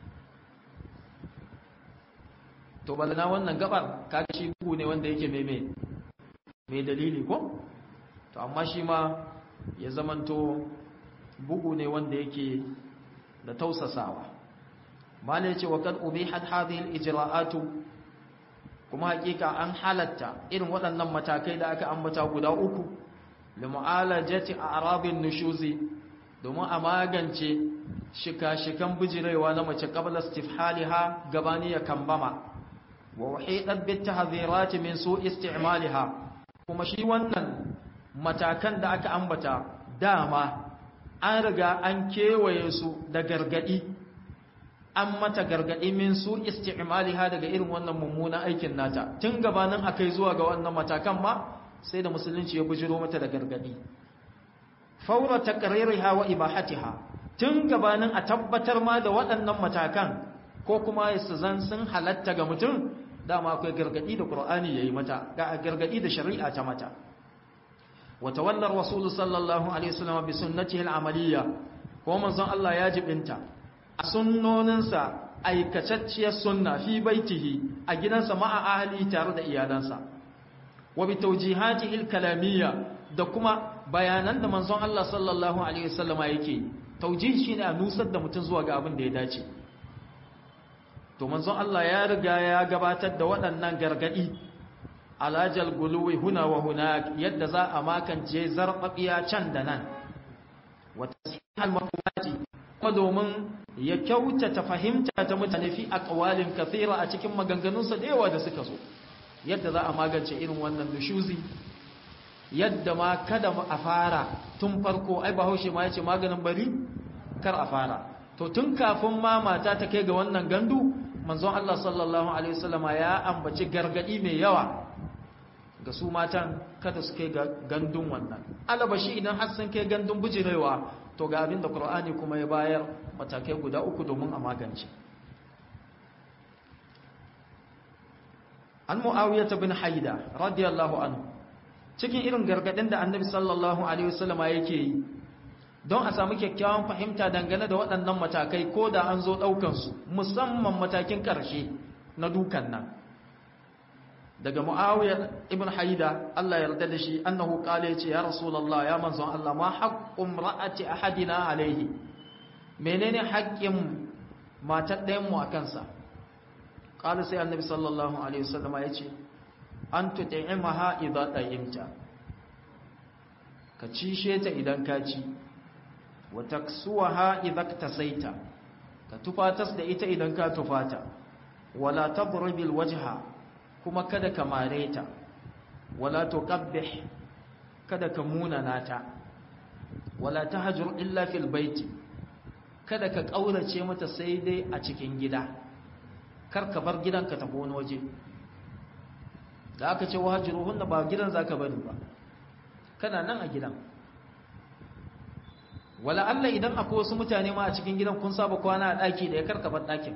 to balana wannan gabar kaga shi bugu ne wanda yake mai mai dalili ko to amma shi ma ya zamanto bugu ne wanda yake da tausasawa mala yace wa kad ubihat hadhihi al-ijra'atu kuma hakika an halatta irin waɗannan matakai da aka ambata guda uku li mu'alajati a'rabin nushuzi domin a magance shika-shikan bijirewa na mace qabla istifhaliha gabani ya kambama wa wahidat bit tahdhirati min su isti'maliha kuma shi wannan matakan da aka ambata dama an riga an kewaye su da gargadi an mata gargadi min su isti'maliha daga irin wannan mummunan aikin nata tun gabanin akai zuwa ga wannan matakan ma sai da musulunci ya bujiro mata da gargadi faura taqririha wa ibahatiha tun gabanin a tabbatar ma da waɗannan matakan ko kuma su zan sun halatta ga mutum dama akwai gargadi da qur'ani yayi mata ga gargadi da shari'a ta mata wa tawallar rasul sallallahu alaihi wasallam bi sunnatihi al-amaliyya ko manzon Allah ya jibinta a sunnoninsa aikacacciyar sunna fi baitihi a gidansa ma'a ahli tare da iyalansa wa bi tawjihatihi al-kalamiyya da kuma bayanan da manzon Allah sallallahu alaihi wasallama yake tawjih shine a nusar da mutum zuwa ga abin da ya dace to manzon Allah ya riga ya gabatar da waɗannan gargadi alajal guluwi huna wa hunak yadda za a makance zarbabiya can da nan wa tasihal maqamati kuma domin ya kyautata fahimta ta mutane fi aqwalin kathira a cikin maganganunsa da yawa da suka zo yadda za a magance irin wannan dushuzi yadda ma kada a fara tun farko ai bahaushe ma yace maganin bari kar a fara to tun kafin ma mata ta kai ga wannan gandu manzon Allah sallallahu alaihi wasallama ya ambaci gargadi mai yawa ga su matan kada su kai ga gandun wannan alabashi idan har sun kai gandun bujirewa to ga abin da Qur'ani kuma ya bayar matakai guda uku domin a magance an mu'awiyah bin haida radiyallahu anhu cikin irin gargadin da annabi sallallahu alaihi wasallama yake yi don a samu kyakkyawan fahimta dangane da waɗannan matakai ko da an zo ɗaukansu musamman matakin ƙarshe na dukan nan daga mu'awiyar ibn haida Allah yarda da shi annahu qala yace ya rasulullah ya manzon Allah ma haqqum ra'ati ahadina alaihi menene haƙƙin matar ɗayan mu akan sa qala sai annabi sallallahu alaihi wasallam yace an tut'imaha idza ta'imta ka cishe ta idan ka ci wa taksuwaha idza tasaita ka tufatas da ita idan ka tufata wala tadribil wajha kuma kada ka mare ta wala tuqabbih kada ka munana ta wala tahjur illa fil baiti kada ka kaurace mata sai dai a cikin gida kar ka bar gidanka tafi wani waje da aka ce wahajiruhunna ba gidan zaka bari ba kana nan a gidan wala Allah idan akwai wasu mutane ma a cikin gidan kun saba kwana a daki da ya karka bar dakin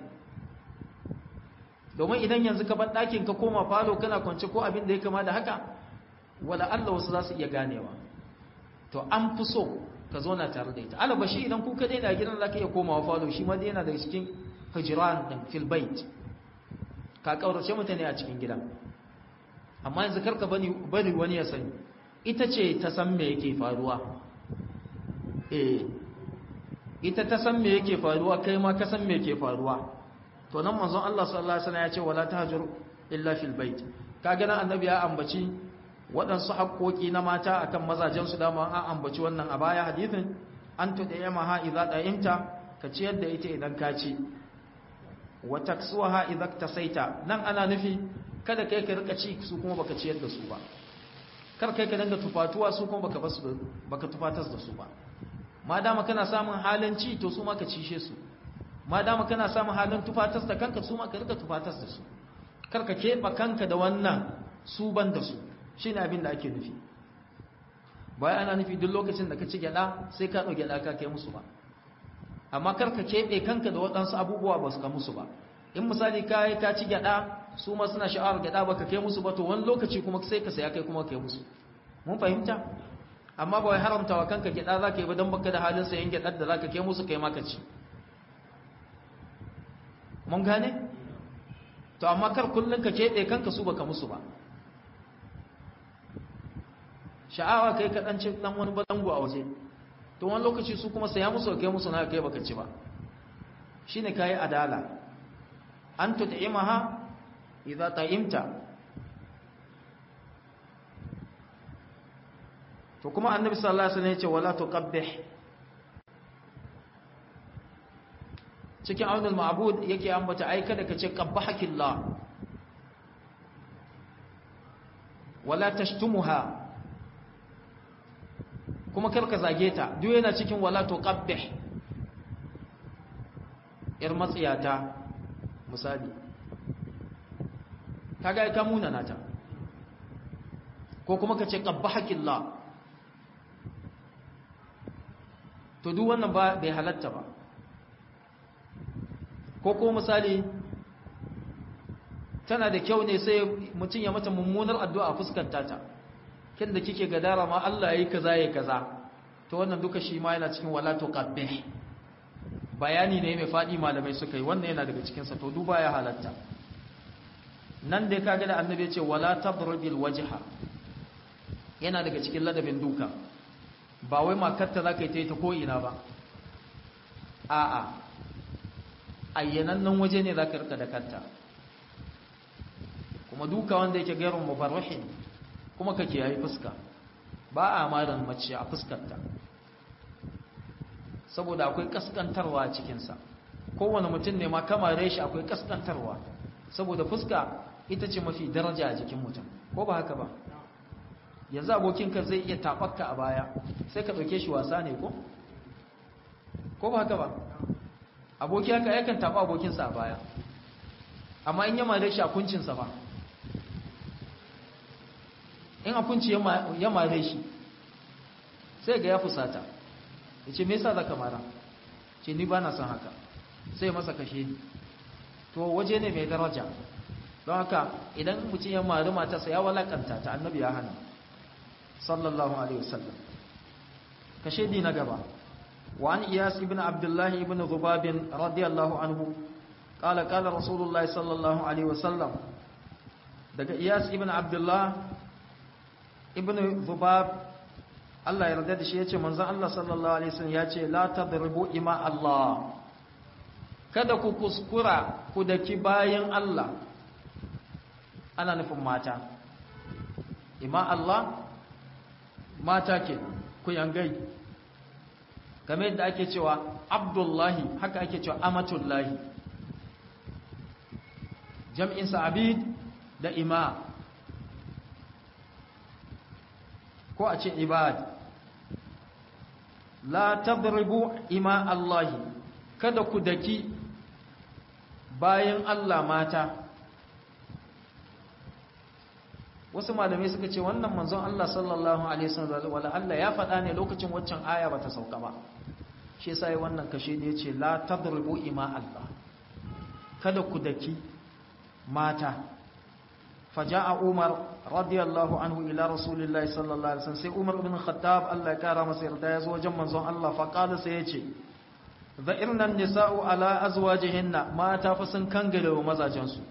domin idan yanzu ka bar dakin ka koma falo kana kwance ko abin da ya kama da haka wala Allah wasu za su iya ganewa to an fi so ka zauna tare da ita alabashi idan ku kadai da gidan zaka iya komawa falo shi ma dai yana da cikin hijran din fil bait ka kaurace mutane a cikin gidan amma yanzu karka bani bari wani ya sani ita ce ta san me yake faruwa eh ita ta san me yake faruwa kai ma ka san me yake faruwa to nan manzon Allah sallallahu alaihi wasallam ya ce wala tahjur illa fil bait kaga nan annabi ya ambaci waɗansu haƙoƙi na mata akan mazajen su dama an ambaci wannan a baya hadithin an tudayma ha idza da'imta ka ciyar da ita idan ka ci wa taksuha idza tasaita nan ana nufi kada kai ka rika ci su kuma baka ciyar da su ba kar kai ka danga tufatuwa su kuma baka basu baka tufatas da su ba ma dama kana samun halin ci to su ma ka cishe su ma dama kana samun halin tufatas da kanka su ma ka rika tufatas da su kar ka keɓa kanka da wannan su ban da su shine abin da ake nufi bayan ana nufi duk lokacin da ka ci gyada sai ka ɗau gyada ka kai musu ba amma kar ka keɓe kanka da waɗansu abubuwa ba su ka musu ba in misali ka yi ka ci gyada su ma suna sha'awar gyada ba ka kai musu ba to wani lokaci kuma sai ka saya kai kuma kai musu mun fahimta amma ba wai haramta wa kanka gyada za ka yi ba don baka da halin sayan gyadar da za ka kai musu kai maka ci mun gane? to amma kar kullum ka keɓe kanka su baka musu ba sha'awa kai ka ɗanci ɗan wani balangu a waje to wani lokaci su kuma saya musu kai musu na kai baka ci ba shi ne ka yi adala an tut'imaha idza ta'imta to kuma annabi sallallahu alaihi wasallam ya ce wala tuqabbih cikin aunul ma'bud yake ambata ai kada ka ce qabbahakillah wala tashtumuha kuma kar ka zage ta duk yana cikin wala tuqabbih yar matsiyata misali kaga ai ka muna nata ko kuma ka ce qabbahakillah to duk wannan ba bai halatta ba ko ko misali tana da kyau ne sai mutum ya mata mummunar addu'a a fuskanta ta kin da kike gadara ma Allah yayi kaza yayi kaza to wannan duka shi ma yana cikin wala tuqabbih bayani ne mai fadi malamai suka yi wannan yana daga cikin sa to duba ya halatta nan dai kaga da annabi ya ce wala tadribil wajha yana daga cikin ladabin duka ba wai makarta za ka yi ta yi ta ko'ina ba a'a ayyanannen waje ne za ka rika da kanta kuma duka wanda yake gairun mubarrahin kuma kake yayi fuska ba a marin mace a fuskarta saboda akwai kaskantarwa a cikinsa kowane mutum ne ma kamare shi akwai kaskantarwa saboda fuska ita ce mafi daraja a jikin mutum ko ba haka ba yanzu abokinka zai iya taɓakka a baya sai ka ɗauke shi wasa ne ko? ko ba haka ba aboki haka yakan taɓa abokinsa a baya amma in yama da shi a kuncinsa ba in a kunci ya mare shi sai ga ya fusata ya ce me yasa za ka mara ce ni ba na son haka sai masa kashe ni to waje ne mai daraja don haka idan mutum ya mari matarsa ya walakanta ta annabi ya hana sallallahu alaihi wasallam kashe di na gaba wa an iyas ibn abdullah ibn dhubab radiyallahu anhu qala qala rasulullahi sallallahu alaihi wasallam daga iyas ibn abdullah ibn dhubab Allah ya yarda da shi yace manzon Allah sallallahu alaihi wasallam yace la tadribu ima Allah kada ku kuskura ku daki bayan Allah ana nufin mata ima Allah mata ke ku yangai game yadda ake cewa abdullahi haka ake cewa amatullahi jam'insa abid da ima ko a ce ibad la tadribu ima Allahi kada ku daki bayan Allah mata wasu malamai suka ce wannan manzon Allah sallallahu alaihi wasallam wala Allah ya faɗa ne lokacin waccan aya bata sauka ba shi yasa wannan kashe ne yace la tadribu ima Allah kada ku daki mata faja'a Umar radiyallahu anhu ila rasulillahi sallallahu alaihi wasallam sai Umar ibn Khattab Allah ya kara masa yarda ya zo wajen manzon Allah fa qala sai yace dha'irna an-nisa'u ala azwajihinna mata fa sun kangare wa mazajensu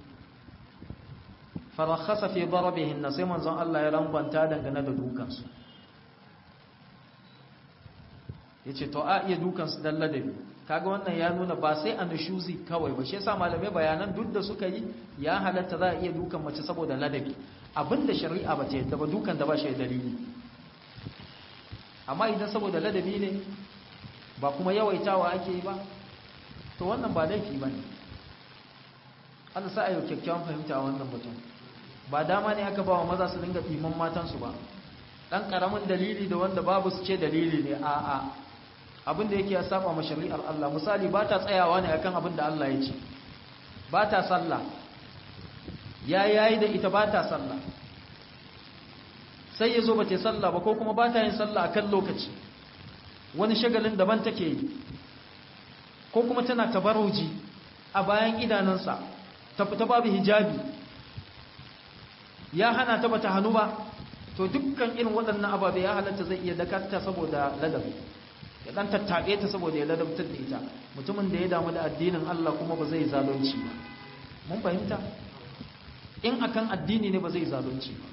farakhasa fi darabihin sai manzon Allah ya rangwanta dangane da dukansu yace to a iya dukansu dan ladabi kaga wannan ya nuna ba sai a nushuzi kawai ba shi yasa malamai bayanan duk da suka yi ya halatta za a iya dukan mace saboda ladabi abinda shari'a ba ta yadda ba dukan da ba shi dalili amma idan saboda ladabi ne ba kuma yawaitawa ake yi ba to wannan ba laifi ba ne Allah sa a yau kyakkyawan fahimta a wannan mutum ba dama ne aka ba wa maza su dinga ɗiman matansu ba ɗan ƙaramin dalili da wanda babu su ce dalili ne a a abin da yake ya saba ma shari'ar Allah misali ba ta tsayawa ne akan abin da Allah ya ce ba ta sallah ya yayi da ita ba ta sallah sai ya zo ba ta yi sallah ba ko kuma ba ta yin sallah akan lokaci wani shagalin daban take yi ko kuma tana tabaruji a bayan idanunsa ta fita babu hijabi ya hana ta bata hannu ba to dukkan irin waɗannan ababe ya halatta zai iya dakarta saboda ladabi ya dan tattabe ta saboda ya ladabtar da ita mutumin da ya damu da addinin Allah kuma ba zai zalunci ba mun fahimta in akan addini ne ba zai zalunci ba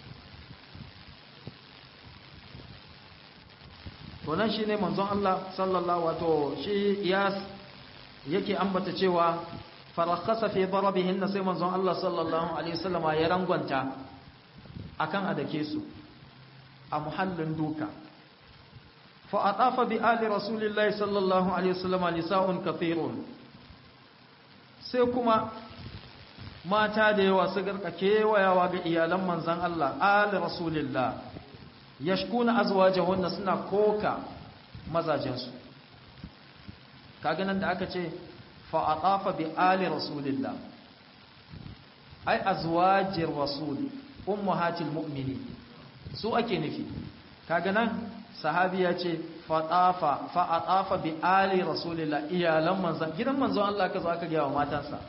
to nan shine manzon Allah sallallahu wato shi iyas yake ambata cewa farakhasa fi darabihin sai manzon Allah sallallahu alaihi wasallam ya rangwanta akan adake su a muhallin duka fa atafa bi ali rasulillahi sallallahu alaihi wasallam nisa'un kathirun sai kuma mata da yawa su garka kewayawa ga iyalan manzon Allah ali rasulillah yashkuna azwajahunna suna koka mazajensu kaga nan da aka ce fa aqafa bi ali rasulillah ai azwajir rasul ummahatil mu'minin su ake nufi kaga nan sahabi ya ce fa tafa fa aqafa bi ali rasulillah iyalan manzon gidan manzon Allah kaza aka ga wa matansa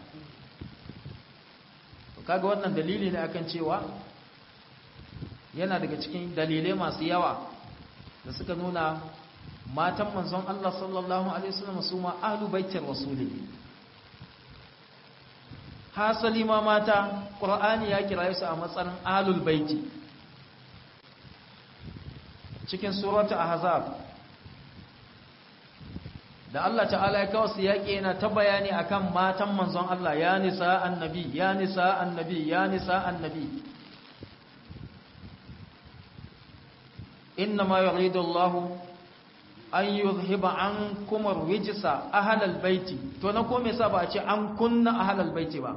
kaga wannan dalili ne akan cewa yana daga cikin dalilai masu yawa da suka nuna matan manzon Allah sallallahu alaihi wasallam su ma ahlu baitir rasuli hasali ma mata qur'ani ya kira su a matsayin ahlul baiti cikin surata ahzab da Allah ta'ala ya kawo su yaƙi yana ta bayani akan matan manzon Allah ya nisa annabi ya nisa annabi ya nisa annabi إنما يريد الله أن يذهب عنكم الرجس أهل البيت تنكم يسابع أن كنا أهل البيت با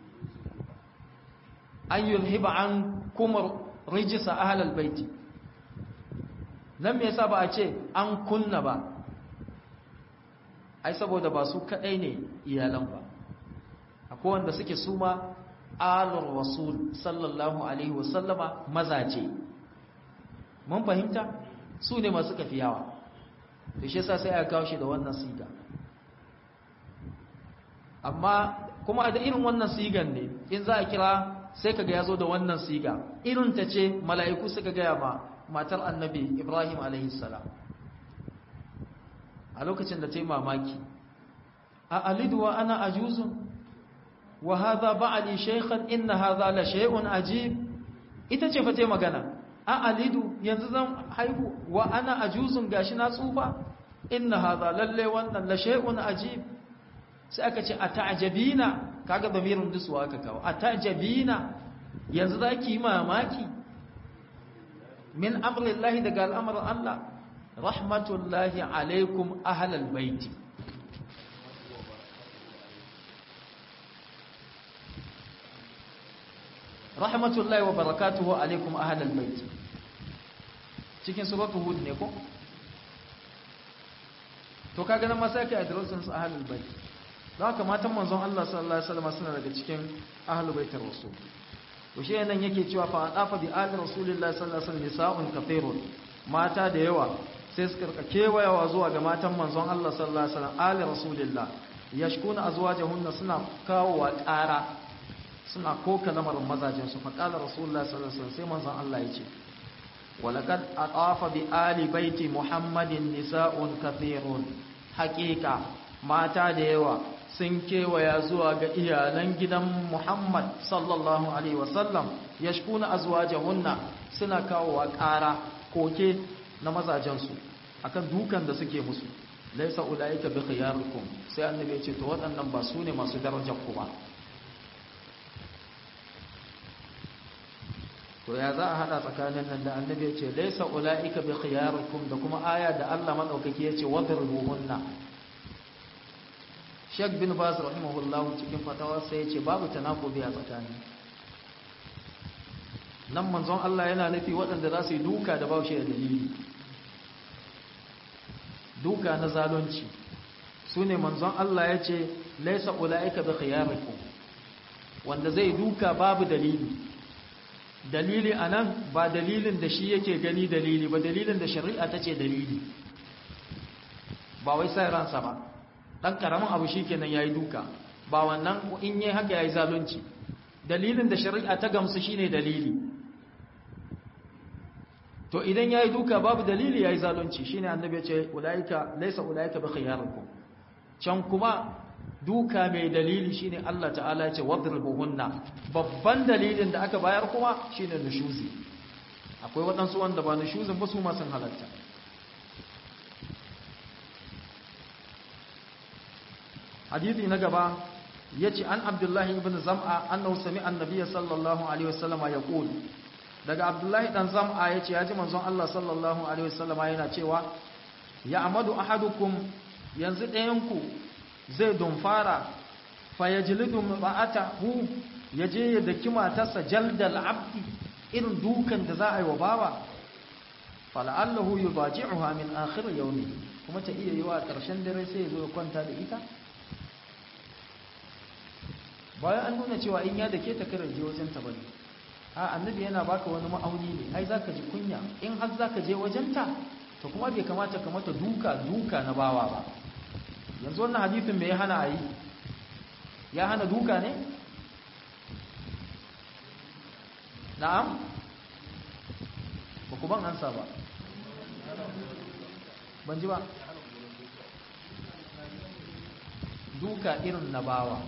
أن يذهب عنكم الرجس أهل البيت لم يسابع أن كنا با ai saboda ba su kadai ne iyalan ba akwai wanda suke suma alur rasul sallallahu alaihi wasallama mazaje mun fahimta su ne masu kafiyawa da shi yasa sai aka kawo shi da wannan siga amma kuma da irin wannan sigan ne in za a kira sai kaga yazo da wannan siga irin ta ce mala'iku suka gaya ma matar annabi Ibrahim alaihi salam a lokacin da ta yi mamaki a alidu wa ana ajuzun wa hadha ba'ali shaykhan inna hadha la shay'un ajib ita ce fa ta magana a alidu yanzu zan haihu wa ana ajuzun gashi na tsufa inna hadha lalle wannan la shay'un ajib sai aka ce ata'jabina kaga damirin dusuwa aka kawo ata'jabina yanzu zaki mamaki min amrillahi daga al'amarin Allah rahmatullahi alaikum ahlal baiti rahmatullahi wa barakatuhu alaikum ahlal bait cikin suratul hud ne ko to kaga nan ma sai kai addressin su ahlul bait don haka matan manzon Allah sallallahu alaihi wasallam suna daga cikin ahlul baitir rasul to shi nan yake cewa fa adafa bi ali rasulillahi sallallahu alaihi wasallam nisa'un kathirun mata da yawa sai suka rika kewayawa zuwa ga matan manzon Allah sallallahu alaihi wasallam ali rasulillah yashkuna azwajahunna suna kawo wa ƙara suna koka lamarin mazajensu faƙalar rasulullah sallallahu alaihi wasallam sai manzon Allah ya ce walaqad atafa bi ali baiti muhammadin nisa'un kathirun haqiqa mata da yawa sun kewaya zuwa ga iyalan gidan muhammad sallallahu alaihi wasallam yashkuna azwajahunna suna kawo wa ƙara koke na mazajensu akan dukan da suke musu laisa ulaika bi khiyarikum sai annabi ya ce to waɗannan ba su ne masu darajar ku ba to ya za a hada tsakanin nan da annabi ya ce laisa ulaika bi khiyarikum da kuma aya da Allah madaukaki ya ce wadruhunna Sheikh bin Baz rahimahullah cikin fatawa sai ya ce babu tanakubi a tsakani nan manzon Allah yana nufi waɗanda za su yi duka da baushe da dalili duka na zalunci su ne manzon Allah ya ce laisa ulaika bi khiyarikum wanda zai duka babu dalili dalili anan ba dalilin da shi yake gani dalili ba dalilin da shari'a ta ce dalili ba wai sai ransa ba dan karamin abu shikenan yayi duka ba wannan in yayi haka yayi zalunci dalilin da shari'a ta gamsu shine dalili to idan yayi duka babu dalili yayi zalunci shine annabi ya ce ulaika laysa ulaika bi khiyarikum can kuma duka mai dalili shine Allah ta'ala ya ce wadribuhunna babban dalilin da aka bayar kuma shine nushuzi akwai waɗansu wanda ba nushuzin ba su ma sun halatta hadithi na gaba yace an abdullahi ibn zam'a annahu sami'a annabiyya sallallahu alaihi wasallama yaqul daga abdullahi dan zam'a yace yaji manzon Allah sallallahu alaihi wasallama yana cewa ya amadu ahadukum yanzu ɗayan ku zai dumfara fa yajlidu ba'atahu yaje ya daki matarsa jaldal abdi irin dukan da za a yi wa bawa fala'allahu yubaji'uha min akhir yawmi kuma ta iya yi wa ƙarshen dare sai ya zo ya kwanta da ita bayan an nuna cewa in ya dake ta karar je wajen ta bane a annabi yana baka wani ma'auni ne ai zaka ji kunya in har zaka je wajen ta to kuma bai kamata ka mata duka duka na bawa ba yanzu wannan hadisin me ya hana ayi ya hana duka ne na'am ba ku ban ansa ba ban ji ba duka irin na bawa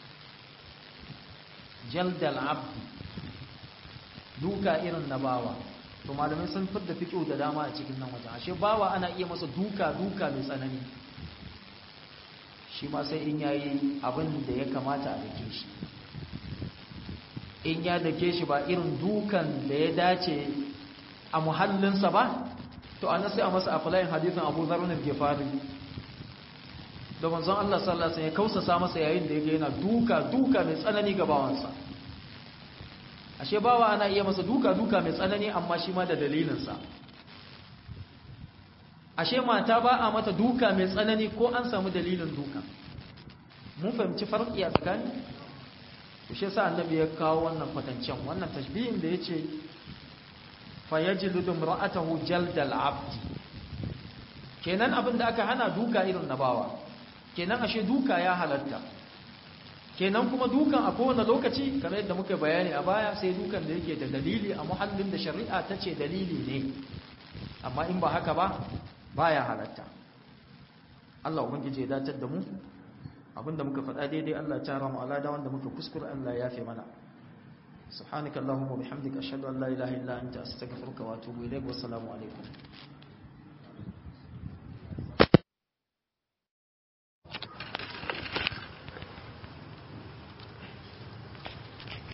jaldal abdi duka irin na bawa to malamai sun fidda fiƙo da dama a cikin nan wajen ashe bawa ana iya masa duka duka mai tsanani shi ma sai in yayi abin da ya kamata a dake shi in ya dake shi ba irin dukan da ya dace a muhallinsa ba to ana sai a masa aflayin hadisin Abu Dharr al-Ghifari da manzon Allah sallallahu alaihi wasallam ya kausasa masa yayin da yake yana duka duka mai tsanani ga bawansa ashe bawa ana iya masa duka duka mai tsanani amma shi ma da dalilinsa ashe mata ba a mata duka mai tsanani ko an samu dalilin duka mun fahimci farki a tsakani to shi yasa annabi ya kawo wannan kwatancen wannan tashbihin da yace fa yajlidu imra'atahu jaldal abdi kenan abin da aka hana duka irin na bawa kenan ashe duka ya halatta kenan kuma dukan a kowane lokaci kamar yadda muka bayani a baya sai dukan da yake da dalili a muhallin da shari'a ta ce dalili ne amma in ba haka ba baya halatta Allah ubangiji ya datar da mu abinda muka faɗa daidai Allah ya tara mu alada wanda muka kuskure Allah ya yafe mana subhanakallahumma wa bihamdika ashhadu an la ilaha illa anta astaghfiruka wa atubu ilaik wa assalamu alaikum